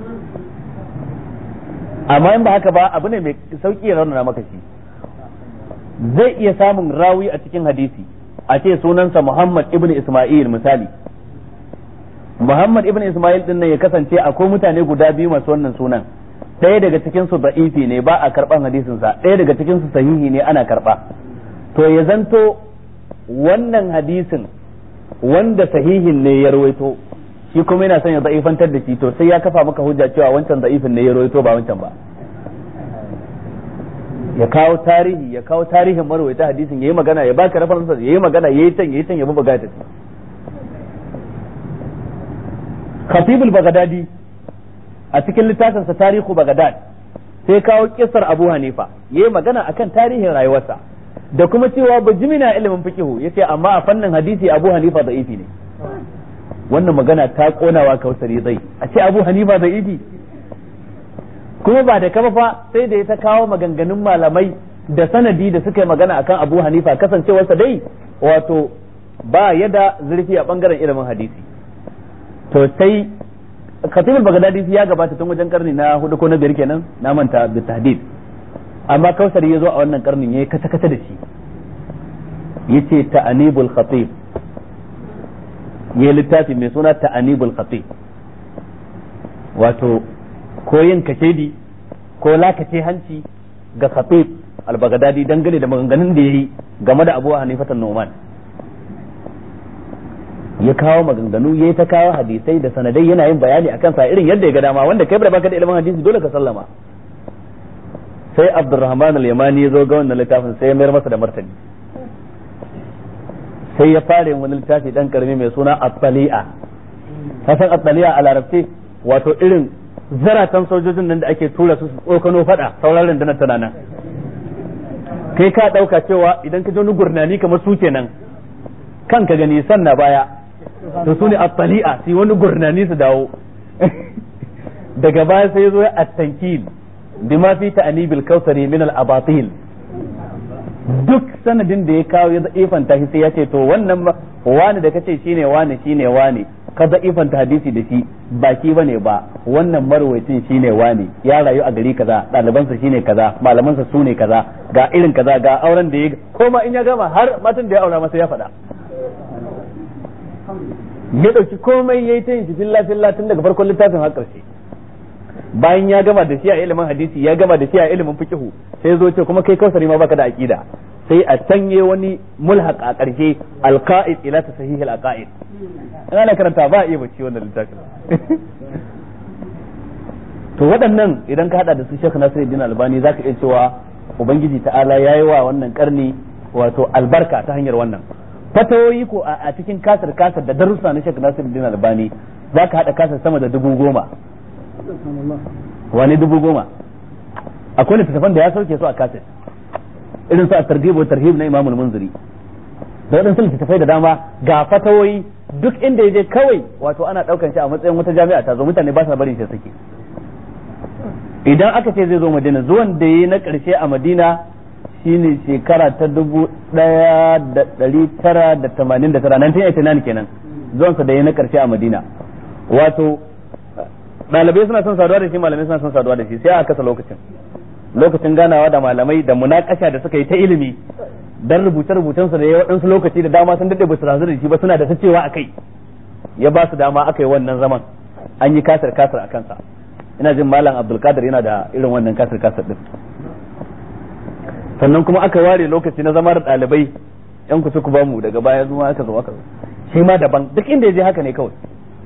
Speaker 1: amma in ba haka ba abu ne mai sauki ya raunana maka shi zai iya samun rawi a cikin hadisi a ce sunansa Muhammad ibn Isma'il misali Muhammad ibn Isma'il din nan ya kasance akwai mutane guda biyu masu wannan sunan ɗaya daga cikin su da'ifi ne ba a karban hadisin sa ɗaya daga cikin su sahihi ne ana karba to ya zanto wannan hadisin wanda sahihin ne ya rawaito shi kuma yana son ya da'ifantar da shi to sai ya kafa maka hujja cewa wancan da'ifin ne ya rawaito ba wancan ba ya kawo tarihi ya kawo tarihin marwaita hadisin yayi magana ya baka references yayi magana yayi can yayi can ya buga ta Khatib al-Baghdadi a cikin littafin sa Tarihu Baghdad sai kawo kissar Abu Hanifa yayi magana akan tarihin rayuwarsa da kuma cewa bajimina ilimin fiqhu yace amma a fannin hadisi Abu Hanifa da'ifi ne wannan magana ta konawa kausari zai a ce Abu Hanifa da'ifi kuma ba da kama fa sai da ya ta kawo maganganun malamai da sanadi da suka yi magana akan Abu Hanifa kasancewarsa dai wato ba yada zurfi a bangaren ilimin hadisi to sai Khatib al-Baghdadi ya gabata tun wajen karni na hudu ko na biyar kenan na manta da tahdid amma Kausari ya zo a wannan karnin yayi kata kata da shi yace ta'anibul khatib yayi littafi mai suna ta'anibul khatib wato ko yin kashedi ko lakace hanci ga khatib al-baghdadi dangane da maganganun da yayi game da Abu Hanifa Numan ya kawo maganganu yayi ta kawo hadisai da sanadai yana yin bayani akan sa irin yadda ya ga dama wanda kai ba baka da ilimin hadisi dole ka sallama sai Abdurrahman al-Yamani ya zo ga wannan littafin sai ya mayar masa da martani sai ya fara yin wani littafi dan karami mai suna at-tali'a kasan at-tali'a a larabci wato irin zaratan sojojin nan da ake tura su tsokano fada sauran rundunar tana nan kai ka dauka cewa idan ka ji wani gurnani kamar su kenan kan ka gani sanna baya to su ne at-tali'a sai wani gurnani su dawo daga baya sai zo at-tankil bima fi ta'nibil kausari min al-abatil duk sanadin da ya kawo ya ifanta shi sai ya ce to wannan wani da kace shine wani shine wani ka ifanta hadisi da shi ba shi bane ba wannan marwayacin shine wani ya rayu a gari kaza ɗalibansa shine kaza malamansa su ne kaza ga irin kaza ga auren da ya koma in ya gama har matan da ya aura masa ya faɗa ya ɗauki komai ya yi ta yin shi filla filla tun daga farkon littafin har ƙarshe bayan ya gama da shi a ilimin hadisi ya gama da shi a ilimin fiqhu sai zo ce kuma kai kausari ma baka da aqida sai a sanye wani mulhaq a ƙarshe alqa'id ila tasahih alaqaid in ana karanta ba a iya bacci wannan littafin to waɗannan idan ka hada da su Sheikh Nasiruddin Albani zaka iya cewa ubangiji ta'ala yayi wa wannan karni wato albarka ta hanyar wannan fatawoyi ko a cikin kasar kasar da darussa na Sheikh Nasiruddin Albani zaka hada kasar sama da dubu goma wani dubu goma akwai littattafan da ya sauke su a kaset irin su a targhib wa tarhib na Imam al-Munziri da waɗansu littattafai da dama ga fatawoyi duk inda ya je kawai wato ana ɗaukan shi a matsayin wata jami'a ta zo mutane ba sa barin shi suke idan aka ce zai zo Madina zuwan da yi na ƙarshe a Madina shine shekara ta dubu ɗaya da ɗari tara da tamanin da tara 1989 kenan zuwansa da yi na ƙarshe a Madina wato ɗalibai suna son saduwa da shi malamai suna son saduwa da shi sai a kasa lokacin lokacin ganawa da malamai da munakasha da suka yi ta ilimi dan rubuce rubucen su da ya waɗansu lokaci da dama sun dade ba su razu da shi ba suna da ta cewa akai ya ba su dama aka yi wannan zaman an yi kasar kasar a kansa ina jin malam abdulkadir yana da irin wannan kasar kasar din sannan kuma aka ware lokaci na zama da ɗalibai yan kusa ku bamu daga baya zuwa aka zo aka zo shi ma daban duk inda ya je haka ne kawai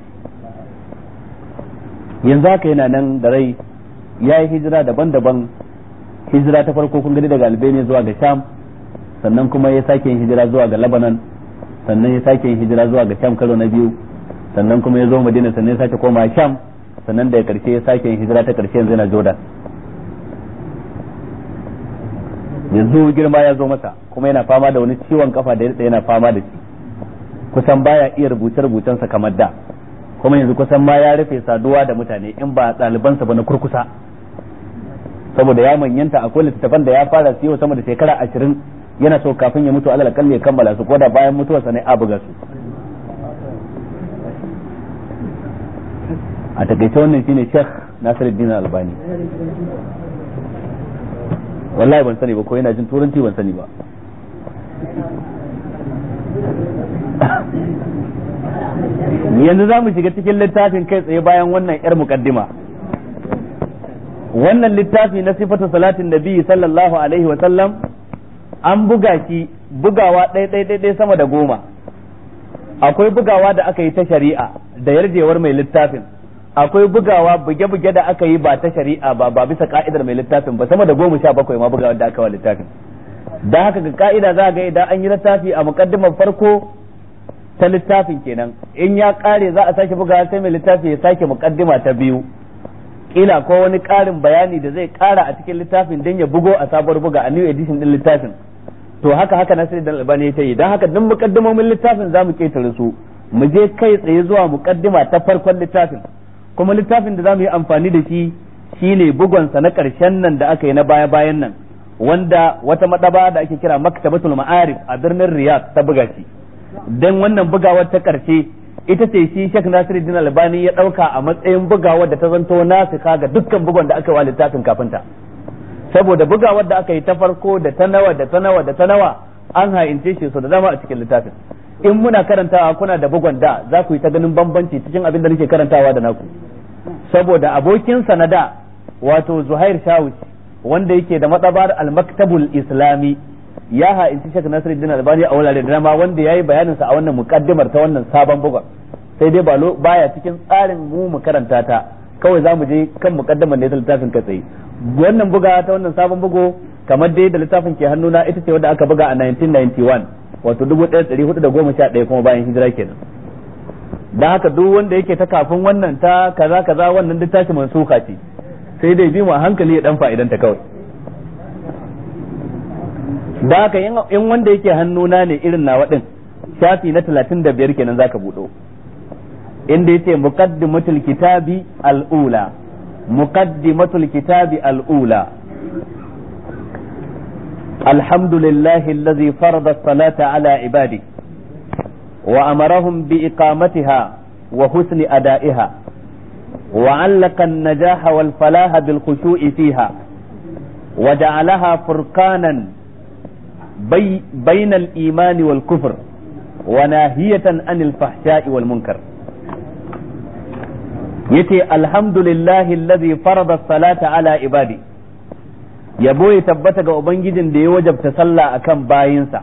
Speaker 1: yanzu haka yana nan da rai ya yi hijira daban-daban hijira ta farko kun gani daga albania zuwa ga sham sannan kuma ya sake yin hijira zuwa ga lebanon sannan ya sake yin hijira zuwa ga sham karo na biyu sannan kuma ya zo madina sannan ya sake koma sham sannan daga karshe ya sake yin hijira ta karshe yanzu yana jordan yanzu girma ya zo masa kuma yana fama da wani ciwon kafa da yana fama da shi kusan baya iya rubuce-rubucensa kamar da kuma yanzu kusan ma ya rufe saduwa da mutane in ba ɗalibansa ba na kurkusa saboda ya manyanta akwai littattafan da ya fara siyo sama da shekara ashirin yana so kafin ya mutu alal kalli ya kammala su ko da bayan mutuwarsa ne a buga su a takaice wannan shine Sheikh Nasiruddin Albani wallahi ban sani ba ko yana jin turanci ban sani ba yanzu za mu shiga cikin littafin kai tsaye bayan wannan yar mukaddima wannan littafi na sifatu salatin nabi sallallahu alaihi wa sallam an buga shi bugawa ɗaya ɗaya sama da goma akwai bugawa da aka yi ta shari'a da yarjewar mai littafin akwai bugawa buge-buge da aka yi ba ta shari'a ba ba bisa ka'idar mai littafin ba sama da goma sha bakwai ma bugawa da aka wa littafin da haka ga ka'ida za ga idan an yi littafi a mukaddimar farko ta littafin kenan in ya kare za a sake bugawa sai mai littafi ya sake mukaddima ta biyu kila ko wani karin bayani da zai kara a cikin littafin don ya bugo a sabuwar buga a new edition din littafin to haka haka Nasiru da Albani ta yi don haka duk mukaddimomin littafin zamu ketare su mu je kai tsaye zuwa mukaddima ta farkon littafin kuma littafin da zamu yi amfani da shi shine bugonsa na karshen nan da aka yi na baya bayan nan wanda wata madaba da ake kira maktabatul ma'arif a birnin Riyadh ta buga shi dan wannan bugawar ta karshe ita ce shi Sheikh Nasiruddin Albani ya dauka a matsayin bugawar da ta zanto nasika ga dukkan bugon da aka yi wa littafin kafinta saboda bugawar da aka yi ta farko da ta nawa da ta nawa da ta nawa an ha'ince shi so da dama a cikin littafin in muna karantawa kuna da bugon da za ku yi ta ganin bambanci cikin abin da nake karantawa da naku saboda abokin na da wato Zuhair Shawish wanda yake da matsabar al-maktabul islami ya ha'inci Sheikh Nasiruddin Albani a wurare da dama wanda yayi bayanin sa a wannan mukaddimar ta wannan sabon bugun sai dai baya cikin tsarin mu mu karanta ta kawai za mu je kan mukaddimar da littafin ka tsaye wannan buga ta wannan sabon bugu kamar dai da littafin ke hannuna ita ce wadda aka buga a 1991 wato 1411 kuma bayan hijira kenan dan haka duk wanda yake ta kafin wannan ta kaza kaza wannan duk tashi mansuka ce sai dai bi mu a hankali ya dan fa'idan ta kawai da haka in wanda yake hannuna ne irin nawa din shafi na 35 kenan zaka budo inda yace muqaddimatul kitabi al-ula muqaddimatul kitabi al-ula الحمد لله الذي فرض الصلاة على عباده وأمرهم بإقامتها وحسن أدائها وعلق النجاح والفلاح بالخشوع فيها وجعلها فرقانا بي بين الإيمان والكفر وناهية عن الفحشاء والمنكر يتي الحمد لله الذي فرض الصلاة على عباده yabo ya tabbata ga ubangijin da ya wajabta sallah akan bayinsa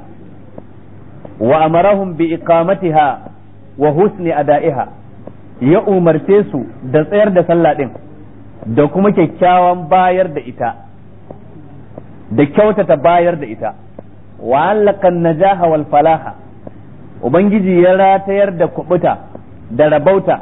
Speaker 1: wa amarahum bi iqamatiha wa husni ada'iha ya umarce su da tsayar da sallah din da kuma kyakkyawan bayar da ita da kyautata bayar da ita wa allakan najaha wal falaha ubangiji ya ratayar da kubuta da rabauta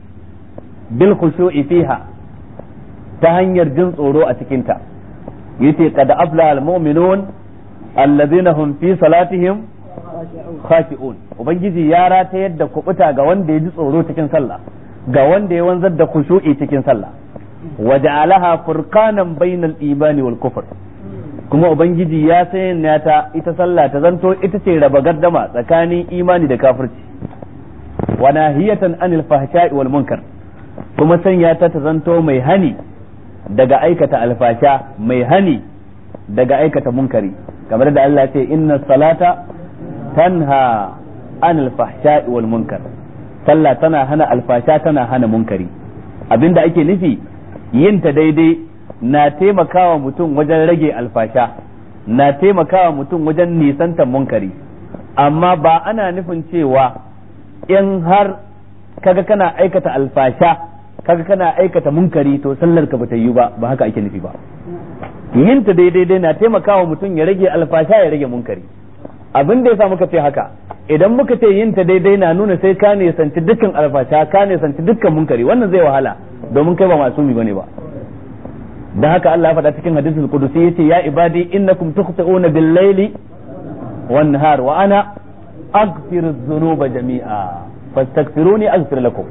Speaker 1: bil khushu'i fiha ta hanyar jin tsoro a cikinta yace qad afla al mu'minun alladhina hum fi salatihim khashi'un ubangiji ya ratayar da kubuta ga wanda ya ji tsoro cikin sallah ga wanda ya wanzar da khushu'i cikin sallah wa ja'alaha furqanan bainal imani wal kufr kuma ubangiji ya sanya ta ita sallah ta zanto ita ce raba gardama tsakanin imani da kafirci wa nahiyatan anil fahsha'i wal munkar kuma sanya ta ta zanto mai hani daga aikata alfasha mai hani daga aikata munkari kamar da Allah ce inna salata tanha anil fahsha'i wal munkar sallah tana hana alfasha tana hana munkari abinda ake nufi yin ta daidai na taimakawa mutum wajen rage alfasha na taimakawa mutum wajen nisantar munkari amma ba ana nufin cewa in har kaga kana aikata alfasha kaga kana aikata munkari to sallar ka bata yi ba ba haka ake nufi ba yin ta daidai dai na taimakawa mutum ya rage alfasha ya rage munkari abin da yasa muka ce haka idan muka ce yin ta daidai na nuna sai ka ne sanci dukkan alfasha ka ne sanci dukkan munkari wannan zai wahala domin kai ba masumi bane ba dan haka Allah ya faɗa cikin hadisul qudusi yace ya ibadi innakum tukhti'una bil layli wan nahar wa ana aghfiru dhunuba jami'a fastaghfiruni aghfir lakum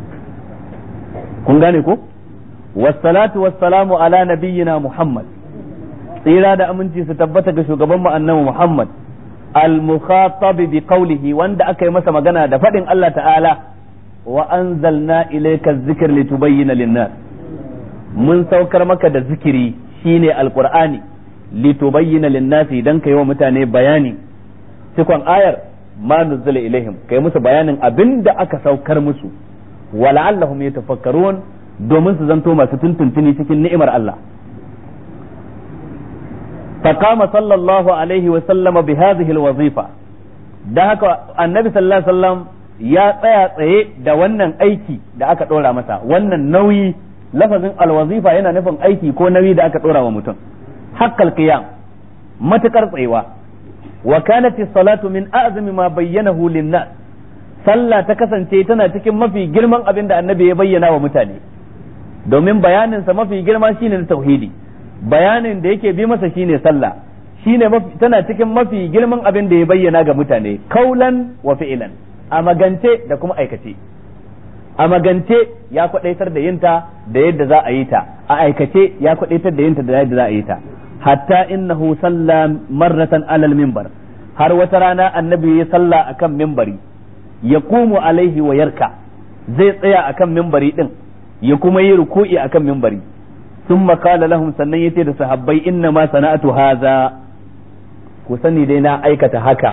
Speaker 1: kun gane ko wassalatu wassalamu ala nabiyyina muhammad tsira da aminci su tabbata ga shugaban mu annabi muhammad al-mukhatab bi qawlihi wanda aka yi masa magana da faɗin Allah ta'ala wa anzalna ilayka adh-dhikra litubayyana lin-nas mun saukar maka da zikiri shine alqur'ani litubayyana lin-nasi dan kai wa mutane bayani cikon ayar ma nuzila ilaihim kai musu bayanin abinda aka saukar musu wala'allahum yatafakkarun domin su zanto masu tuntuntuni cikin ni'imar Allah فقام صلى الله عليه وسلم بهذه الوظيفة da haka annabi sallallahu alaihi wasallam ya tsaya tsaye da wannan aiki da aka dora masa wannan nauyi lafazin alwazifa yana nufin aiki ko nauyi da aka dora wa mutum haqqal qiyam matakar tsayewa wa kanat salatu min a'zami ma bayyanahu lin-nas sallah ta kasance tana cikin mafi girman abin da annabi ya bayyana wa mutane domin bayaninsa mafi girma shine na tauhidi bayanin da yake bi masa shine sallah shine tana cikin mafi girman abin da ya bayyana ga mutane kaulan wa fi'lan a magance da kuma aikace a magance ya kwadaitar da yinta da yadda za a yi ta a aikace ya kwadaitar da yinta da yadda za a yi ta hatta innahu salla marratan alal minbar har wata rana annabi ya salla akan minbari ya kumu alaihi wa yarka zai tsaya akan minbari din ya kuma yi ruku'i akan minbari ثم قال لهم sannan yace da sahabbai inna ma sana'atu haza ku sani dai na aikata haka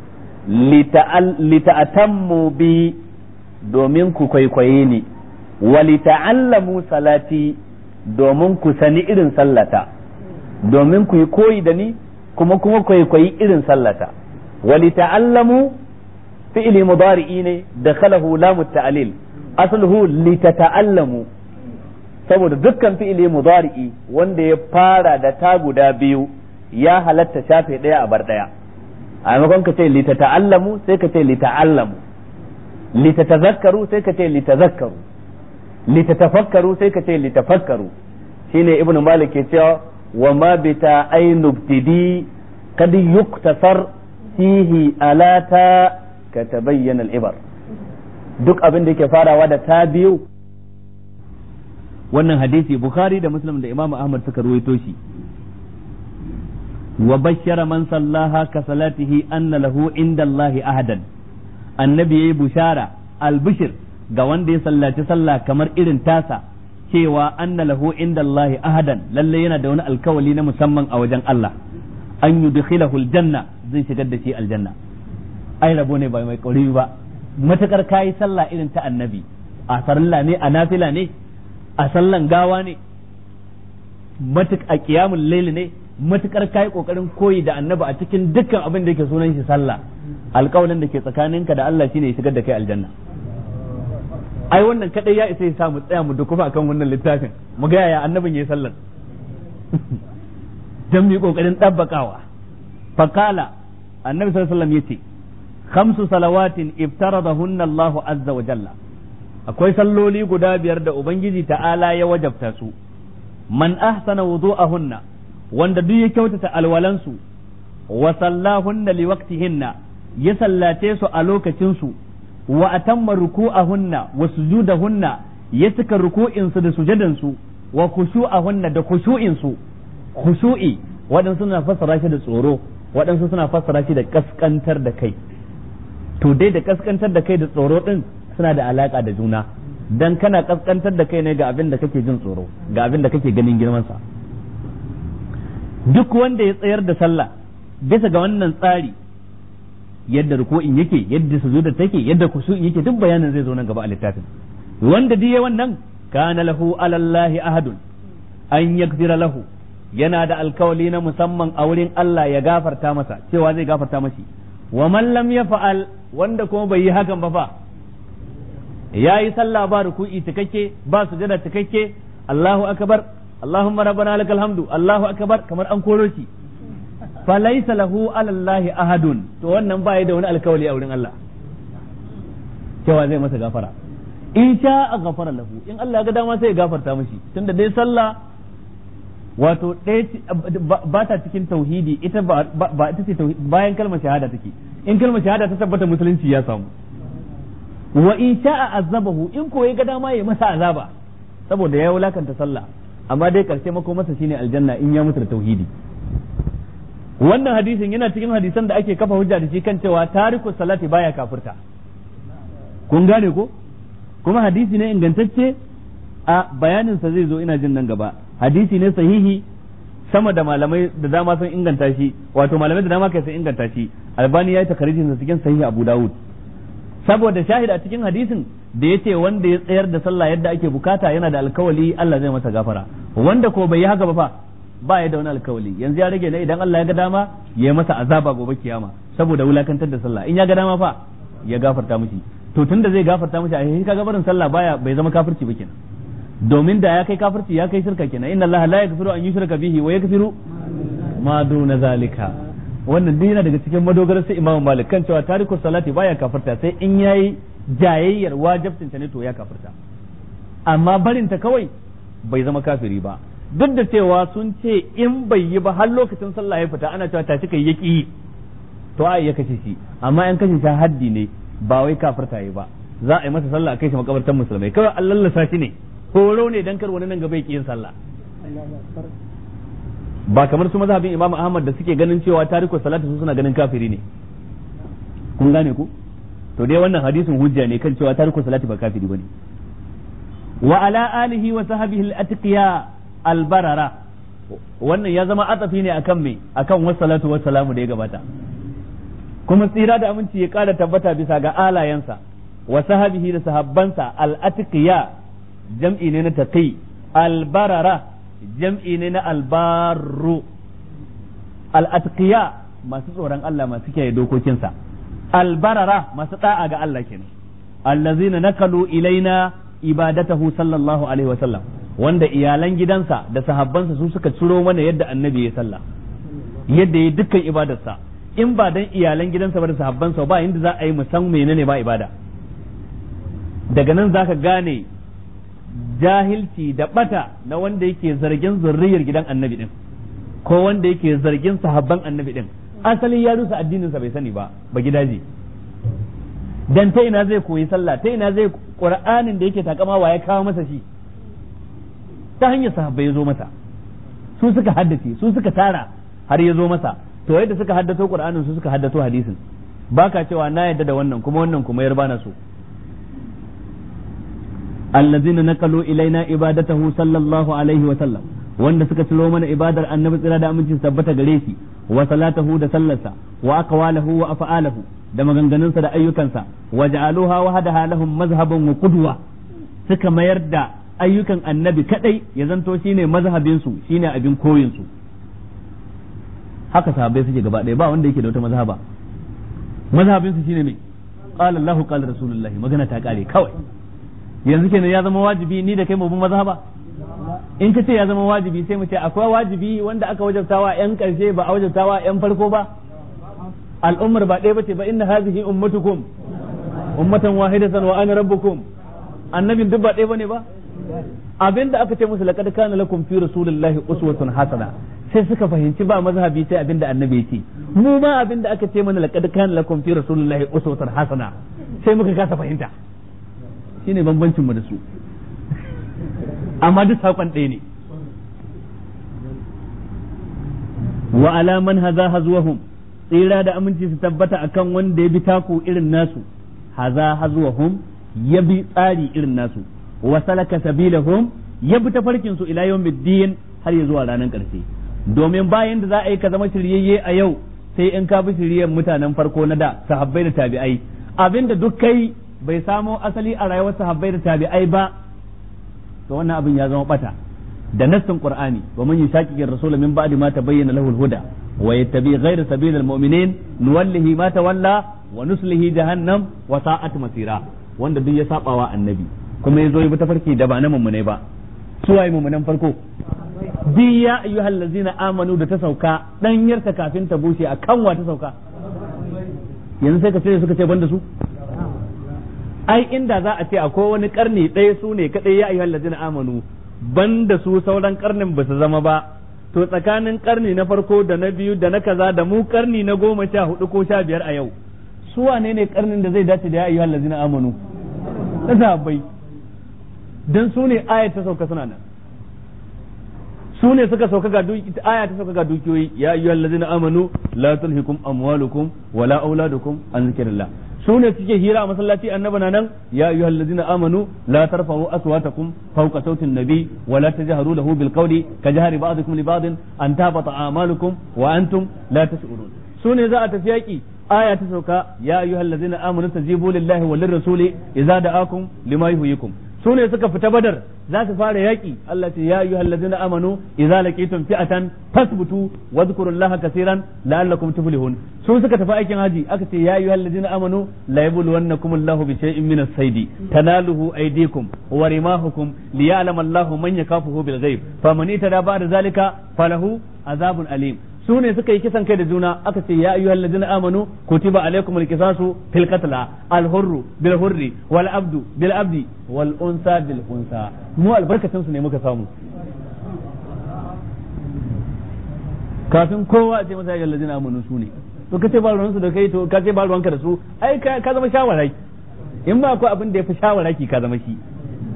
Speaker 1: lita'atammu bi domin ku kwaikwaye ni wa lita'allamu salati domin ku sani irin sallata domin ku yi koyi da ni kuma kuma kwaikwayi irin sallata wa lita'allamu fi'li mudari'i ne da khalahu lamu ta'lil asluhu litata'allamu saboda dukkan fi'ili mudari'i wanda ya fara da ta guda biyu ya halatta shafe ɗaya a bar ɗaya a maimakon ka ce litata'allamu sai ka ce lita'allamu litatazakkaru sai ka ce litazakkaru litatafakkaru sai ka ce litafakkaru shine ibnu malik ke cewa wa ma bita ainu ibtidi kad yuktasar fihi alata ka tabayyana al-ibar duk abin da yake farawa da ta biyu wannan hadisi bukhari da muslim da imam ahmad suka ruwaito shi wa bashara man sallaha ka salatihi anna lahu inda Allah ahadan annabi yayi bushara albishir ga wanda ya sallaci sallah kamar irin tasa cewa anna lahu inda Allah ahadan lalle yana da wani alkawali na musamman a wajen Allah an yudkhilahu aljanna zai shigar da shi aljanna ai rabo ne ba mai kauri ba matakar kayi sallah irin ta annabi a farilla ne a nafila ne a sallan gawa ne matuk a qiyamul layl ne matukar kai kokarin koyi da annabi a cikin dukkan abin da yake sunan shi sallah alƙawalin da ke tsakaninka da Allah shine ya shigar da kai aljanna ai wannan kadai ya isa ya sa mu tsaya mu dukufa akan wannan littafin mu ga yaya annabin yayi sallar dan mu kokarin dabbakawa faqala annabi sallallahu alaihi wasallam yace khamsu salawatin iftaradahunna Allahu azza wa jalla akwai salloli guda biyar da ubangiji ta'ala ya wajabta su man ahsana wudu'ahunna wanda duk ya kyautata alwalansu wa sallahunna liwaqtihinna ya sallace su a lokacin su wa atamma ruku'ahunna wa sujudahunna ya cika ruku'in su da sujadan su wa khushu'ahunna da khushu'in su khushu'i waɗansu suna fassara shi da tsoro waɗansu suna fassara shi da kaskantar da kai to dai da kaskantar da kai da tsoro din suna da alaka da juna dan kana kaskantar da kai ne ga abin da kake jin tsoro ga abin da kake ganin girman sa duk wanda ya tsayar da sallah bisa ga wannan tsari yadda ruku'in yake yadda sujuda take yadda kushu'in yake duk bayanin zai zo nan gaba a littafin wanda diye wannan kana lahu alallahi ahadun an yaghfira lahu yana da alkawali na musamman a wurin Allah ya gafarta masa cewa zai gafarta mashi wa man lam yaf'al wanda kuma bai yi hakan ba fa yayi sallah ba ruku'i cikakke ba sujada cikakke Allahu akbar Allahumma rabbana lakal hamdu Allahu akbar kamar an koro shi falaysa lahu ala Allah ahadun to wannan ba da wani alkawali a wurin Allah cewa zai masa gafara in sha a gafara lahu in Allah ya ga dama sai ya gafarta mashi tunda dai sallah wato ɗaya ba ta cikin tauhidi ita ba ita ce bayan kalmar shahada take in kalmar shahada ta tabbata musulunci ya samu wa in sha'a azabahu in ko ya ga dama ya masa azaba saboda ya wulakanta sallah amma dai karshe mako masa shine aljanna in ya mutu da tauhidi wannan hadisin yana cikin hadisan da ake kafa hujja da shi kan cewa tariku salati baya kafirta kun gane ko kuma hadisi ne ingantacce a bayanin sa zai zo ina jin nan gaba hadisi ne sahihi sama da malamai da dama sun inganta shi wato malamai da dama kai sun inganta shi albani ya yi takarijin sa cikin sahihi abu dawud saboda shahid a cikin hadisin da yace wanda ya tsayar da sallah yadda ake bukata yana da alkawali Allah zai masa gafara wanda ko bai yi haka ba fa ba ya da wani alkawali yanzu ya rage ne idan Allah ya ga dama ya yi masa azaba gobe kiyama saboda wulakantar da sallah in ya ga dama fa ya gafarta mishi to tunda zai gafarta mishi a shi kaga barin sallah baya bai zama kafirci ba kenan domin da ya kai kafirci ya kai shirka kenan inna Allah la yaghfiru an yushraka bihi wa yaghfiru ma duna zalika wannan duk yana daga cikin madogarar sai Imam Malik kan cewa tarikus salati baya kafirta sai in yayi jayayyar wajibcin ta ne to ya kafirta amma barin ta kawai bai zama kafiri ba duk da cewa sun ce in bai yi ba har lokacin sallah ya fita ana cewa tashi kai yaki to ai ya kace shi amma in kashe shi haddi ne ba wai kafirta yi ba za a yi masa sallah a kai shi makabartan musulmai kawai an lallasa shi ne horo ne dan kar wani nan gaba ya yin sallah ba kamar su mazhabin Imam Ahmad da suke ganin cewa tariku salatu su suna ganin kafiri ne kun gane ku to dai wannan hadisin hujja ne kan cewa tariku salati ba kafiri bane wa ala alihi wa sahbihi al-atqiya al-barara wannan ya zama atafi ne akan me akan wassalatu wassalamu da ya gabata kuma tsira da aminci ya kara tabbata bisa ga alayensa wa sahabihi da sahabbansa al-atqiya jam'i ne na taqi al-barara jam'i ne na albarru al-atqiya masu tsoron Allah masu kiyaye dokokinsa albarara masu da'a ga Allah kenan allazina nakalu ilaina ibadatahu sallallahu alaihi wa sallam wanda iyalan gidansa da sahabbansa su suka ciro mana yadda annabi ya sallah yadda ya dukkan ibadarsa in ba dan iyalan gidansa ba da sahabbansa ba inda za a yi musan menene ba ibada daga nan zaka gane jahilci da bata na wanda yake zargin zurriyar gidan annabi din ko wanda yake zargin sahabban annabi din asali ya rusa addinin sa bai sani ba ba gidaje dan ta ina zai koyi sallah ta ina zai qur'anin da yake takama wa ya kawo masa shi ta hanyar sahabbai ya zo masa su suka haddace su suka tara har ya zo masa to yadda suka haddato qur'anin su suka haddato hadisin baka cewa na yadda da wannan kuma wannan kuma yar bana so allazina naqalu ilaina ibadatahu sallallahu alaihi wa sallam wanda suka ciro mana ibadar annabi tsira da amincin tabbata gare shi wa salatahu da sallarsa wa aqwalahu wa af'alahu da maganganunsa da ayyukansa wa ja'aluha wahdaha lahum mazhaban wa qudwa suka mayar da ayyukan annabi kadai ya zanto shine mazhabin su shine abin koyin su haka sahabbai suke gaba ɗaya ba wanda yake da wata mazhaba mazhabin su shine me qala Allahu qala rasulullahi magana ta kare kawai yanzu kenan ya zama wajibi ni da kai mu bin mazhaba in ka ce ya zama wajibi sai mu ce akwai wajibi wanda aka wajabtawa yan karshe ba a wajabtawa yan farko ba al'ummar ba ɗaya bace ba inna hadhihi ummatukum ummatan wahidatan wa ana rabbukum annabin duk ba ɗaya bane ba abinda aka ce musu laqad kana lakum fi rasulillahi uswatun hasana sai suka fahimci ba mazhabi sai abinda annabi ya ce mu ma abinda aka ce mana laqad kana lakum fi rasulillahi uswatun hasana sai muka kasa fahimta shine bambancin mu da su amma duk saƙon ɗaya ne wa alaman haza hazuwahum tsira da aminci su tabbata akan wanda ya bi taku irin nasu haza hazuwahum ya bi tsari irin nasu wa salaka sabilahum ya bi tafarkin su ila yawmiddin har ya zuwa ranar ƙarshe domin bayan da za a yi ka zama shiryayye a yau sai in ka bi shiryen mutanen farko na da sahabbai da tabi'ai abinda duk kai bai samo asali a rayuwar sahabbai da tabi'ai ba to wannan abin ya zama bata da nassin qur'ani wa man yushaqiqir rasul min ba'di ma tabayyana lahu al-huda wa yattabi ghayra sabilil mu'minin nuwallihi ma tawalla wa nuslihi jahannam wa sa'at masira wanda duk ya sabawa annabi kuma yazo ya bi tafarki da ba na mummune ba suwaye mummunan farko bi ya ayyuhal ladzina amanu da ta sauka danyarta kafin ta bushe akan wa ta sauka yanzu sai ka ce suka ce banda su ai inda za a ce akwai wani karni ɗaya su ne kaɗai ya ayyuhal ladina amanu banda su sauran karnin ba su zama ba to tsakanin karni na farko da na biyu da na kaza da mu karni na goma sha hudu ko sha biyar a yau su wane ne karnin da zai dace da ya ayyuhal ladina amanu na sahabbai dan su ne ayat ta sauka suna nan su ne suka sauka ga aya ta sauka ga dukiyoyi ya ayyuhal ladina amanu la tulhikum amwalukum wala auladukum an zikrillah su ne suke hira a masallaci annabi na nan ya ayyuhal ladina amanu la tarfa'u aswatakum fawqa sautin nabi wa la tajharu lahu bil qawli ka jahri ba'dikum li ba'din an tabata a'malukum wa antum la tash'urun su ne za a tafi yaki aya ta sauka ya ayyuhal ladina amanu tajibu lillahi wa lirrasuli idza da'akum lima yuhyikum su ne suka fita badar za su fara yaƙi Allah ce ya ayyuhal ladina amanu idza laqitum fi'atan fasbutu wadhkurullaha kaseeran la'allakum tuflihun su suka tafi aikin haji aka ce ya ayyuhal ladina amanu la yabluwannakum Allahu bi shay'in min as-saydi tanaluhu aydikum wa rimahukum liya'lama Allahu man yakafuhu bil ghaib faman itada ba'da zalika falahu azabun alim su ne suka yi kisan kai da juna aka ce ya ayyuhal ladina amanu kutiba alaikum alqisasu fil qatla al hurru bil hurri wal abdu bil abdi wal unsa bil unsa mu albarkacin su ne muka samu kafin kowa a ce masa ya ladina amanu su ne to kace ba ruwansu da kai to kace ba ruwanka da su ai ka zama shawarai in ba ko abin da ya fi shawaraki ka zama shi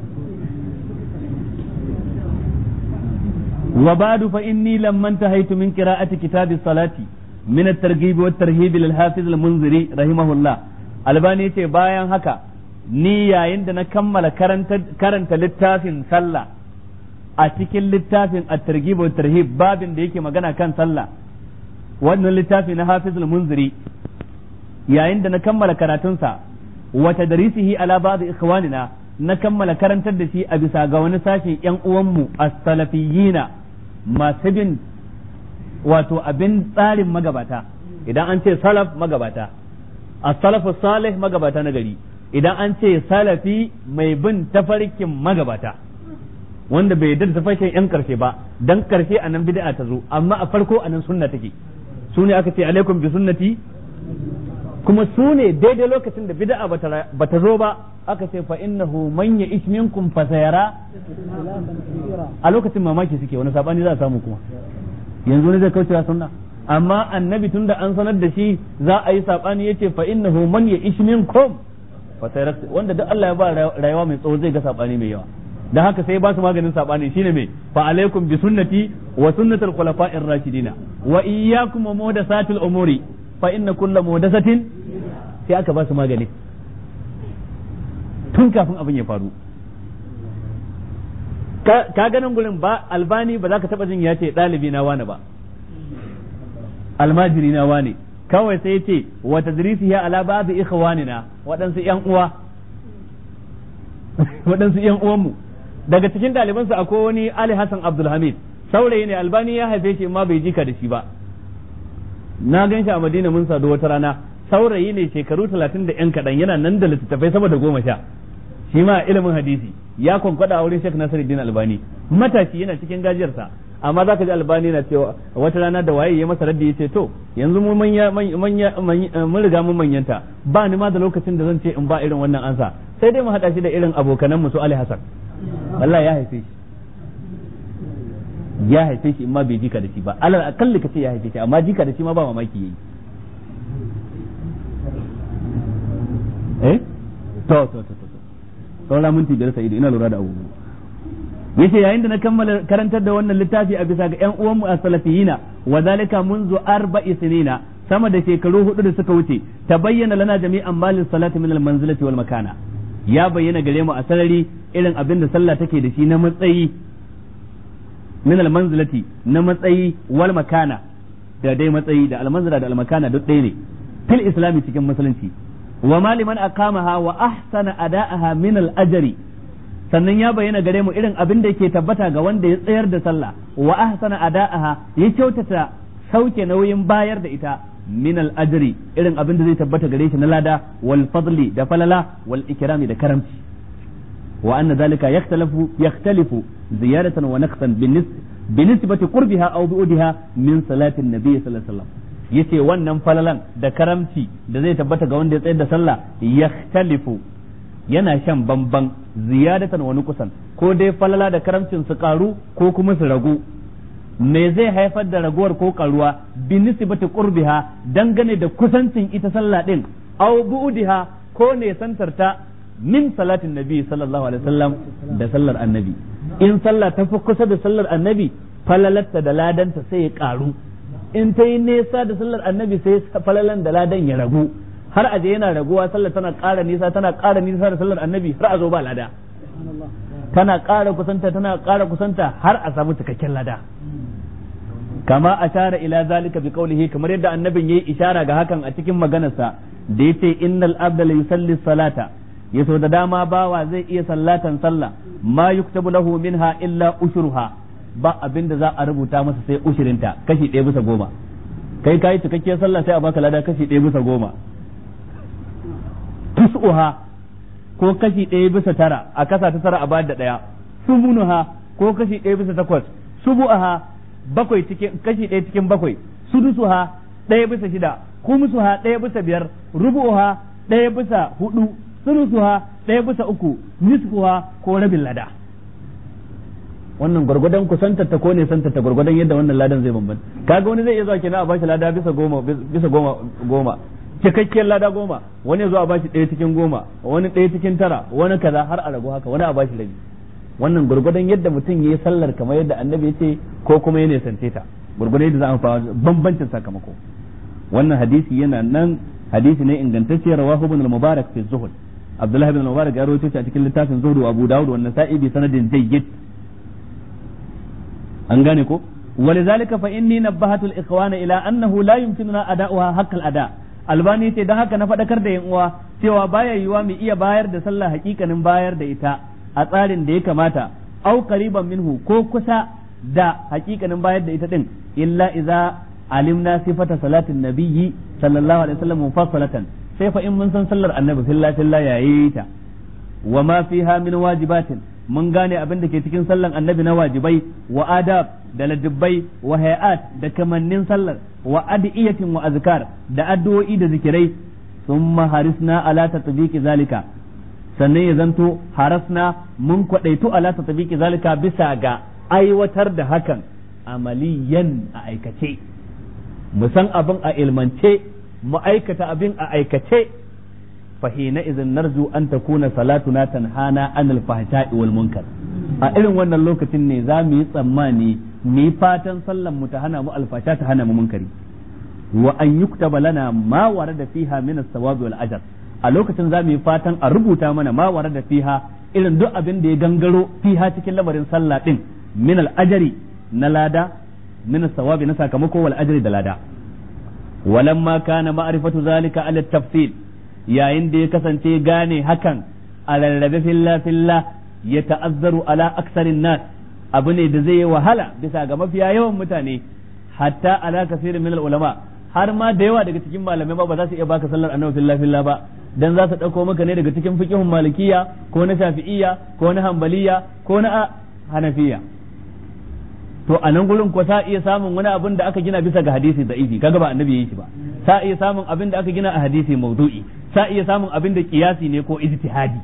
Speaker 1: وبعد فإني لما انتهيت من قراءة كتاب الصلاة من الترغيب والترهيب للحافظ المنذري رحمه الله albani yace bayan haka ni yayin da na kammala karanta littafin sallah a cikin littafin at-targhib wa tarhib babin da yake magana kan sallah wannan littafi na hafizul munziri yayin da na kammala karatunsa wa tadrisihi ala ba'd ikhwanina na kammala karantar da shi a bisa ga wani sashen yan uwanmu as-salafiyina masu bin wato abin tsarin magabata idan an ce salaf magabata as-salafu salih magabata na gari idan an ce salafi mai bin tafarkin magabata wanda bai yarda da tafarkin yan karshe ba dan karshe a nan bid'a ta zo amma a farko a nan sunna take su ne aka ce alaikum bi sunnati kuma su ne daidai lokacin da bid'a bata zo ba aka ce fa innahu man ya'ish minkum fa sayara a lokacin mamaki suke wani sabani za a samu kuma yanzu ne zai kaucewa sunna amma annabi tunda an sanar da shi za a yi sabani yace fa innahu man ya'ish minkum fa sayara wanda duk Allah ya ba rayuwa mai tsawo zai ga sabani mai yawa da haka sai ba su maganin sabani shine me fa alaikum bi sunnati wa sunnatul khulafa'ir rashidina wa iyyakum wa muhdathatil umuri fa inna kullu muhdathatin sai aka ba su magani tun kafin abin ya faru ka ganin gurin ba albani ba za ka taba jin ya ce ɗalibi na wani ba almajiri na wani kawai sai ya ce wa tadrisi ya ala ba'd ikhwanina waɗansu ƴan uwa waɗansu ƴan uwanmu daga cikin ɗalibansa akwai wani Ali Hassan Abdulhamid saurayi ne albani ya haife shi ma bai jika da shi ba na gan shi a Madina mun sadu wata rana saurayi ne shekaru talatin da yan kaɗan yana nan da littattafai sama da goma sha shi ma ilimin hadisi ya kwankwada a wurin Sheikh Nasiruddin Albani matashi yana cikin gajiyarsa amma zaka ji Albani na cewa wata rana da waye ya masa raddi yace to yanzu mu manya manya mun riga mun manyanta ba ni ma da lokacin da zan ce in ba irin wannan ansa sai dai mu hada shi da irin abokanan mu su Ali Hassan wallahi ya haife shi ya haife shi in ma bai jika da shi ba alal akalli kace ya haife shi amma jika da shi ma ba mamaki yayi eh to to to to saura minti biyar sai ina lura da abubuwa yace yayin da na kammala karantar da wannan littafi a bisa ga ƴan uwanmu a salafiyina wa zalika munzu arba'i sinina sama da shekaru hudu da suka wuce ta bayyana lana jami'an malin salati min al-manzilati wal makana ya bayyana gare mu a sarari irin abin da sallah take da shi na matsayi min al-manzilati na matsayi wal makana da dai matsayi da al-manzila da al-makana duk ɗaya ne fil islami cikin musulunci wa maliman aqamaha wa ahsana ada'aha min al-ajri sannan ya bayyana gare mu irin abin da yake tabbata ga wanda ya tsayar da sallah wa ahsana ada'aha ya kyautata sauke nauyin bayar da ita min al-ajri irin abin da zai tabbata gare shi na lada wal fadli da falala wal ikrami da karamci wa anna zalika yakhtalafu yakhtalifu ziyadatan wa naqsan binisbati qurbiha aw bu'diha min salati an-nabi sallallahu alaihi wasallam yace wannan falalan da karamci da zai tabbata ga wanda ya tsayar da sallah yakhtalifu yana shan bamban ziyadatan wani kusan ko dai falala da karamcin su karu ko kuma su ragu me zai haifar da raguwar ko karuwa bi nisbati qurbiha dangane da kusancin ita sallah din aw bu'diha ko ne santarta min salatin nabi sallallahu alaihi wasallam da sallar annabi in sallah ta fi kusa da sallar annabi falalarta da ladanta sai ya karu in ta yi nesa da sallar annabi sai falalan da ladan ya ragu har a je yana raguwa sallar tana ƙara nisa tana ƙara nisa da sallar annabi har a zo ba lada tana ƙara kusanta tana ƙara kusanta har a samu cikakken lada kama ashara ila zalika bi qawlihi kamar yadda annabin yayi ishara ga hakan a cikin maganarsa da yace innal abda la yusalli salata yaso da dama bawa zai iya sallatan sallah ma yuktabu lahu minha illa ushruha ba abin da za a rubuta masa sai ushirinta kashi ɗaya bisa goma kai kayi cikakkiyar sallah sai a baka lada kashi ɗaya bisa goma tus'uha ko kashi ɗaya bisa tara a kasa ta tara a bayar da ɗaya sumunuha ko kashi ɗaya bisa takwas subu'aha bakwai cikin kashi ɗaya cikin bakwai sudusuha ɗaya bisa shida kumusuha ɗaya bisa biyar rubu'uha ɗaya bisa hudu sulusuha ɗaya bisa uku nisfuha ko rabin lada wannan gwargwadon kusantar ta ko ne santar ta gwargwadon yadda wannan ladan zai bambanta kaga wani zai iya zuwa kenan a bashi lada bisa goma bisa goma goma cikakkiyar lada goma wani ya zo a bashi ɗaya cikin goma wani ɗaya cikin tara wani kaza har a ragu haka wani a bashi rabi wannan gwargwadon yadda mutum ya yi sallar kamar yadda annabi ya ce ko kuma ya nisance ta gwargwadon yadda za a fara bambancin sakamako wannan hadisi yana nan hadisi ne ingantacce rawahu ibn al-mubarak fi zuhud abdullahi ibn al-mubarak ya rawaito shi a cikin littafin zuhud abu dawud wannan sa'i bi sanadin jayyid an gane ko ولذلك فإني نبهت الإخوان إلى أنه لا يمكننا أداؤها حق الأداء albani ce don haka na faɗakar da uwa cewa baya yiwa mu iya bayar da sallah hakikanin bayar da ita a tsarin da ya kamata au qariban minhu ko kusa da hakikanin bayar da ita din illa idza alimna sifata salatin nabiyyi sallallahu alaihi wasallam mufassalatan sai fa in mun san sallar annabi fillah fillah yayi ta wa ma fiha min wajibatin mun gane abin da ke cikin sallan annabi na wajibai wa adab da ladubbai wa hayat da kamannin sallar wa adiyatin wa azkar da addu'o'i da zikirai thumma harisna ala tatbiqi zalika sannan ya zanto harasna mun kwadaitu ala tatbiqi zalika bisa ga aiwatar da hakan amaliyan a aikace mu san abin a ilmance mu aikata abin a aikace fa hina idzin narju an takuna salatuna tanhana anil fahsha'i wal munkar a irin wannan lokacin ne za mu yi tsammani mu yi fatan sallan mu ta hana mu alfasha ta hana mu munkari wa an yuktaba lana ma warada fiha min as-sawabi wal ajr a lokacin za mu yi fatan a rubuta mana ma warada fiha irin duk abin da ya gangaro fiha cikin lamarin sallah din min al-ajri na lada min as-sawabi na sakamako wal ajri da lada walamma kana ma'rifatu zalika ala tafsil yayin da ya kasance gane hakan a rarrabe filla filla ya ta'azzaru ala aksarin nas abu ne da zai yi wahala bisa ga mafiya yawan mutane hatta ala kasirin min ulama har ma da yawa daga cikin malamai ba ba za su iya baka sallar annabi filla filla ba dan za su dauko maka ne daga cikin fiqhun malikiya ko na shafi'iyya ko na hanbaliya ko na hanafiya to a nan gurin ko sa iya samun wani abin da aka gina bisa ga hadisi da'ifi kaga ba annabi yayi shi ba sa iya samun abin da aka gina a hadisi maudu'i sa iya samun abin da kiyasi ne ko ijtihadi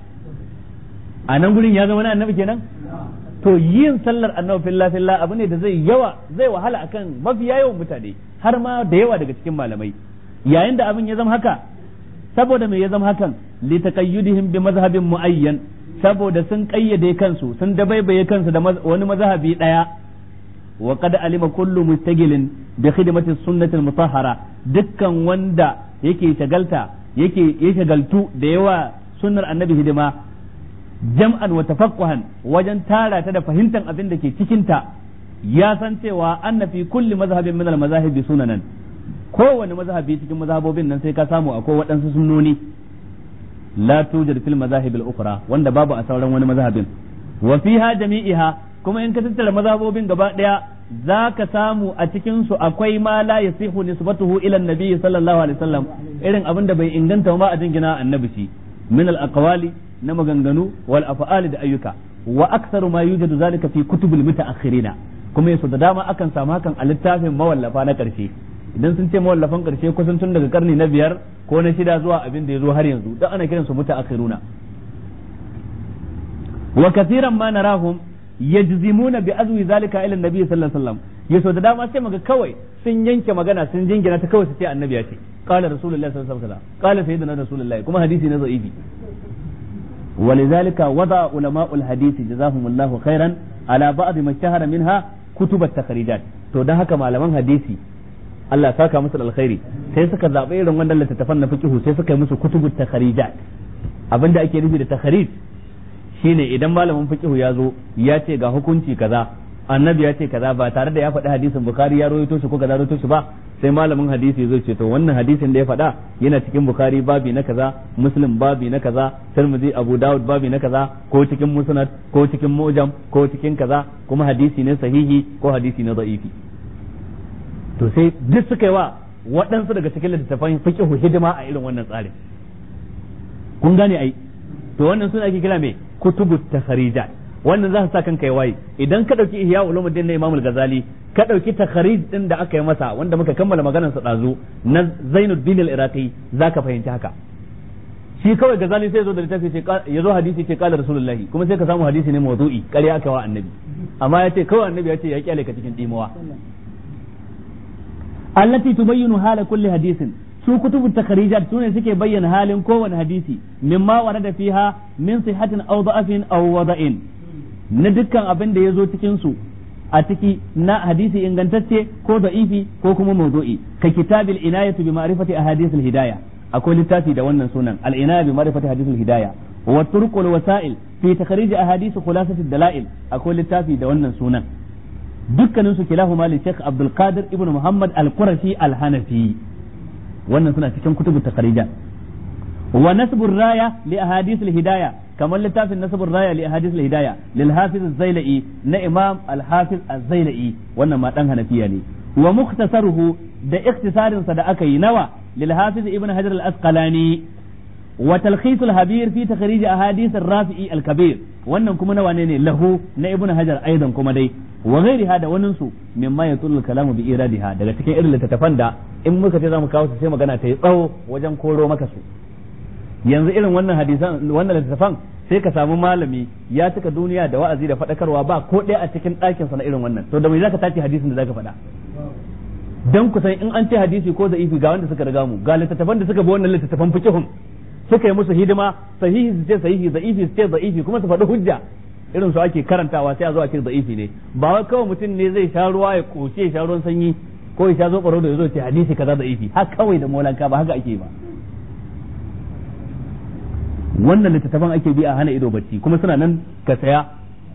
Speaker 1: a nan gurin ya zama na annabi kenan to yin sallar annabi fillah fillah abu ne da zai yawa zai wahala akan mafiya yawan mutane har ma da yawa daga cikin malamai yayin da abin ya zama haka saboda me ya zama hakan li taqayyudihim bi mazhabin muayyan saboda sun kayyade kansu sun dabaibaye kansu da wani mazhabi daya wa qad alima kullu mustagilin bi khidmati sunnati al-mutahhara dukkan wanda yake shagalta yake ya shagaltu da yawa sunnar annabi hidima jam'an wa tafaqquhan wajen tara ta da fahimtar abin da ke cikin ta ya san cewa anna fi kulli mazhabin min al-mazahibi sunanan kowane mazhabi cikin mazhabobin nan sai ka samu akwai waɗansu sunnoni la tujad fil mazahib al-ukhra wanda babu a sauran wani mazhabin wa fiha jami'iha kuma in ka tattara mazhabobin gaba daya za ka samu a cikin su akwai ma la yasihu nisbatuhu ila annabi sallallahu alaihi wasallam irin abin da bai inganta ma a jingina annabi shi min al aqwali na maganganu wal af'ali da ayyuka wa aktsaru ma yujadu zalika fi kutubul mutaakhirina kuma yaso da dama akan samu hakan a littafin mawallafa na karshe idan sun ce mawallafan karshe kusan tun daga karni na biyar ko na shida zuwa abin da ya zo har yanzu dan ana kiransu mutaakhiruna wa kathiran ma narahum yajzimuna bi azwi zalika ila annabi sallallahu alaihi wasallam yaso da dama sai maga kawai sun yanke magana sun jingina ta kawai su ce annabi ya ce qala rasulullahi sallallahu alaihi wasallam qala sayyidina rasulullahi kuma hadisi ne da'ifi ولذلك وضع علماء الحديث جزاهم الله خيرا على بعض ما اشتهر منها كتب التخريجات to dan haka malaman hadisi Allah ya saka musu alkhairi sai suka zaɓi irin wannan littattafan na fiqhu sai suka yi musu kutubu takharijat abinda ake nufi da takharij shine idan malamin fiqhu ya zo ya ce ga hukunci kaza annabi ya ce kaza ba tare da ya faɗi hadisin bukhari ya rawaito shi ko kaza rawaito shi ba sai malamin hadisi zai ce to wannan hadisin da ya faɗa yana cikin bukhari babi na kaza muslim babi na kaza tirmidhi abu dawud babi na kaza ko cikin musnad ko cikin mujam ko cikin kaza kuma hadisi ne sahihi ko hadisi ne da'ifi to sai duk suka yi wa waɗansu daga cikin littattafan fiqhu hidima a irin wannan tsarin kun gane ai to wannan suna ake kira me kutubu takharijat wannan za su sa kanka ya waye idan ka dauki ihya ulumuddin na imamul ghazali ka dauki takharij din da aka yi masa wanda muka kammala maganar sa dazu na zainuddin al-iraqi zaka fahimci haka shi kawai ghazali sai zo da littafi ce ya zo hadisi ce kala rasulullahi kuma sai ka samu hadisi ne mawdu'i ƙarya aka wa annabi amma ya ce kawai annabi ya ce ya kyale ka cikin dimuwa allati tubayyinu hala kulli hadisin su kutubu takharijat sune suke bayyana halin kowane hadisi mimma warada fiha min sihatin aw da'afin aw wada'in na dukkan abin da ya zo cikin su a ciki na hadisi ingantacce ko da'ifi ko kuma mawdu'i ka kitabil inayatu bi ma'rifati ahadith al-hidayah akwai littafi da wannan sunan al-inaya bi ma'rifati ahadith al-hidayah wa turuq wal wasa'il fi takhrij ahadith khulasat ad-dalail akwai littafi da wannan sunan dukkanin su kilahuma li Sheikh Abdul Qadir ibn Muhammad al-Qurashi al-Hanafi wannan suna cikin kutubu takharijat wa nasbur raya li ahadith al-hidayah kamar littafin nasbur raya li ahadith al-hidayah lil hafiz az-zailai na imam al-hafiz az-zailai wannan ma dan hanafiya ne wa mukhtasaruhu da ikhtisarin sa da aka yi nawa lil hafiz ibn hajar al-asqalani wa talkhis al-habir fi takhrij ahadith ar-rafi'i al-kabir wannan kuma nawa ne lahu na ibn hajar aidan kuma dai wa ghairiha da wannan su mimma yatul kalamu bi iradiha daga cikin irin littattafan da in muka ce zamu kawo su sai magana ta yi tsawo wajen koro maka su yanzu irin wannan hadisan wannan littattafan sai ka samu malami ya cika duniya da wa'azi da faɗakarwa ba ko ɗaya a cikin ɗakin sa na irin wannan to da mai zaka tace hadisin da zaka faɗa dan kusan in an ce hadisi ko za'ifi ga wanda suka riga mu ga littattafan da suka bi wannan littattafan fiqhun suka yi musu hidima sahihi su ce sahihi da'ifi su ce da'ifi kuma su faɗi hujja irin su ake karantawa sai a zo a ce da'ifi ne ba wai kawai mutum ne zai sha ruwa ya koce ya sha ruwan sanyi ko ya sha zo baro da ya zo ce hadisi kaza da'ifi haka kawai da molanka ba haka ake ba wannan littattafan ake bi a hana ido bacci kuma suna nan ka saya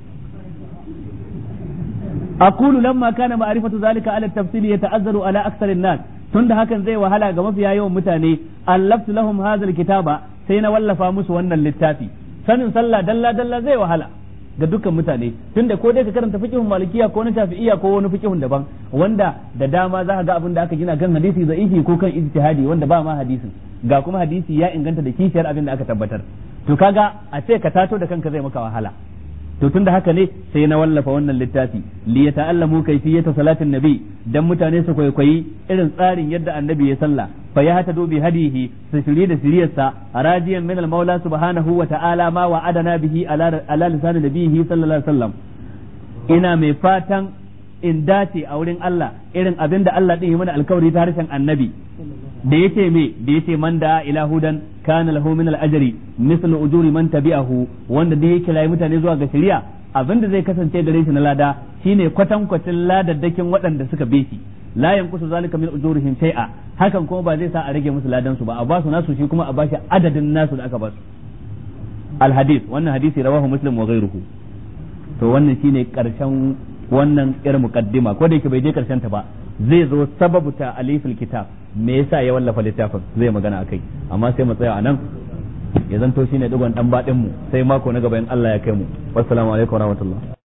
Speaker 1: aqulu lamma kana ma'rifatu zalika ala tafsil yata'azzaru ala aktsar an-nas tunda hakan zai wahala ga mafiya yawan mutane allaftu lahum hadha al-kitaba sai na wallafa musu wannan littafi sanin sallah dalla dalla zai wahala ga dukkan mutane tunda ko dai ka karanta fiqhun malikiya ko na shafi'iyya ko wani fiqhun daban wanda da dama za ka ga abin da aka gina kan hadisi za'ifi ko kan ijtihadi wanda ba ma hadisin ga kuma hadisi ya inganta da kishiyar abin da aka tabbatar to kaga a ce ka tato da kanka zai maka wahala to tunda haka ne sai na wallafa wannan littafi li yata'allamu kayfiyata salatin nabi dan mutane su kwaikwayi irin tsarin yadda annabi ya salla fa ya hata bi hadihi su shirye da siriyarsa rajiyan min al-maula subhanahu wa ta'ala ma wa'adana bihi ala ala lisan nabihi sallallahu alaihi wasallam ina mai fatan in dace a wurin Allah irin abin da Allah din yi mana alkawari ta harshen annabi da yace me da yace man da ila hudan kana lahu min al-ajri mislu ujuri man tabi'ahu wanda da yake layi mutane zuwa ga shari'a abinda zai kasance gare shi na lada shine kwatankwacin ladaddakin waɗanda suka bi shi la yankusu zalika min ujurihim shay'a hakan kuma ba zai sa a rage musu ladan su ba a basu nasu shi kuma a bashi adadin nasu da aka basu al hadith wannan hadisi rawahu muslim wa ghayruhu to wannan shine karshen wannan irin muqaddima ko da yake bai je karshen ta ba zai zo sababu ta alifil kitab me yasa ya wallafa littafin zai magana akai amma sai mu tsaya anan ya zanto shine digon dan badin mu sai mako na gaba in Allah ya kai mu wassalamu alaikum warahmatullahi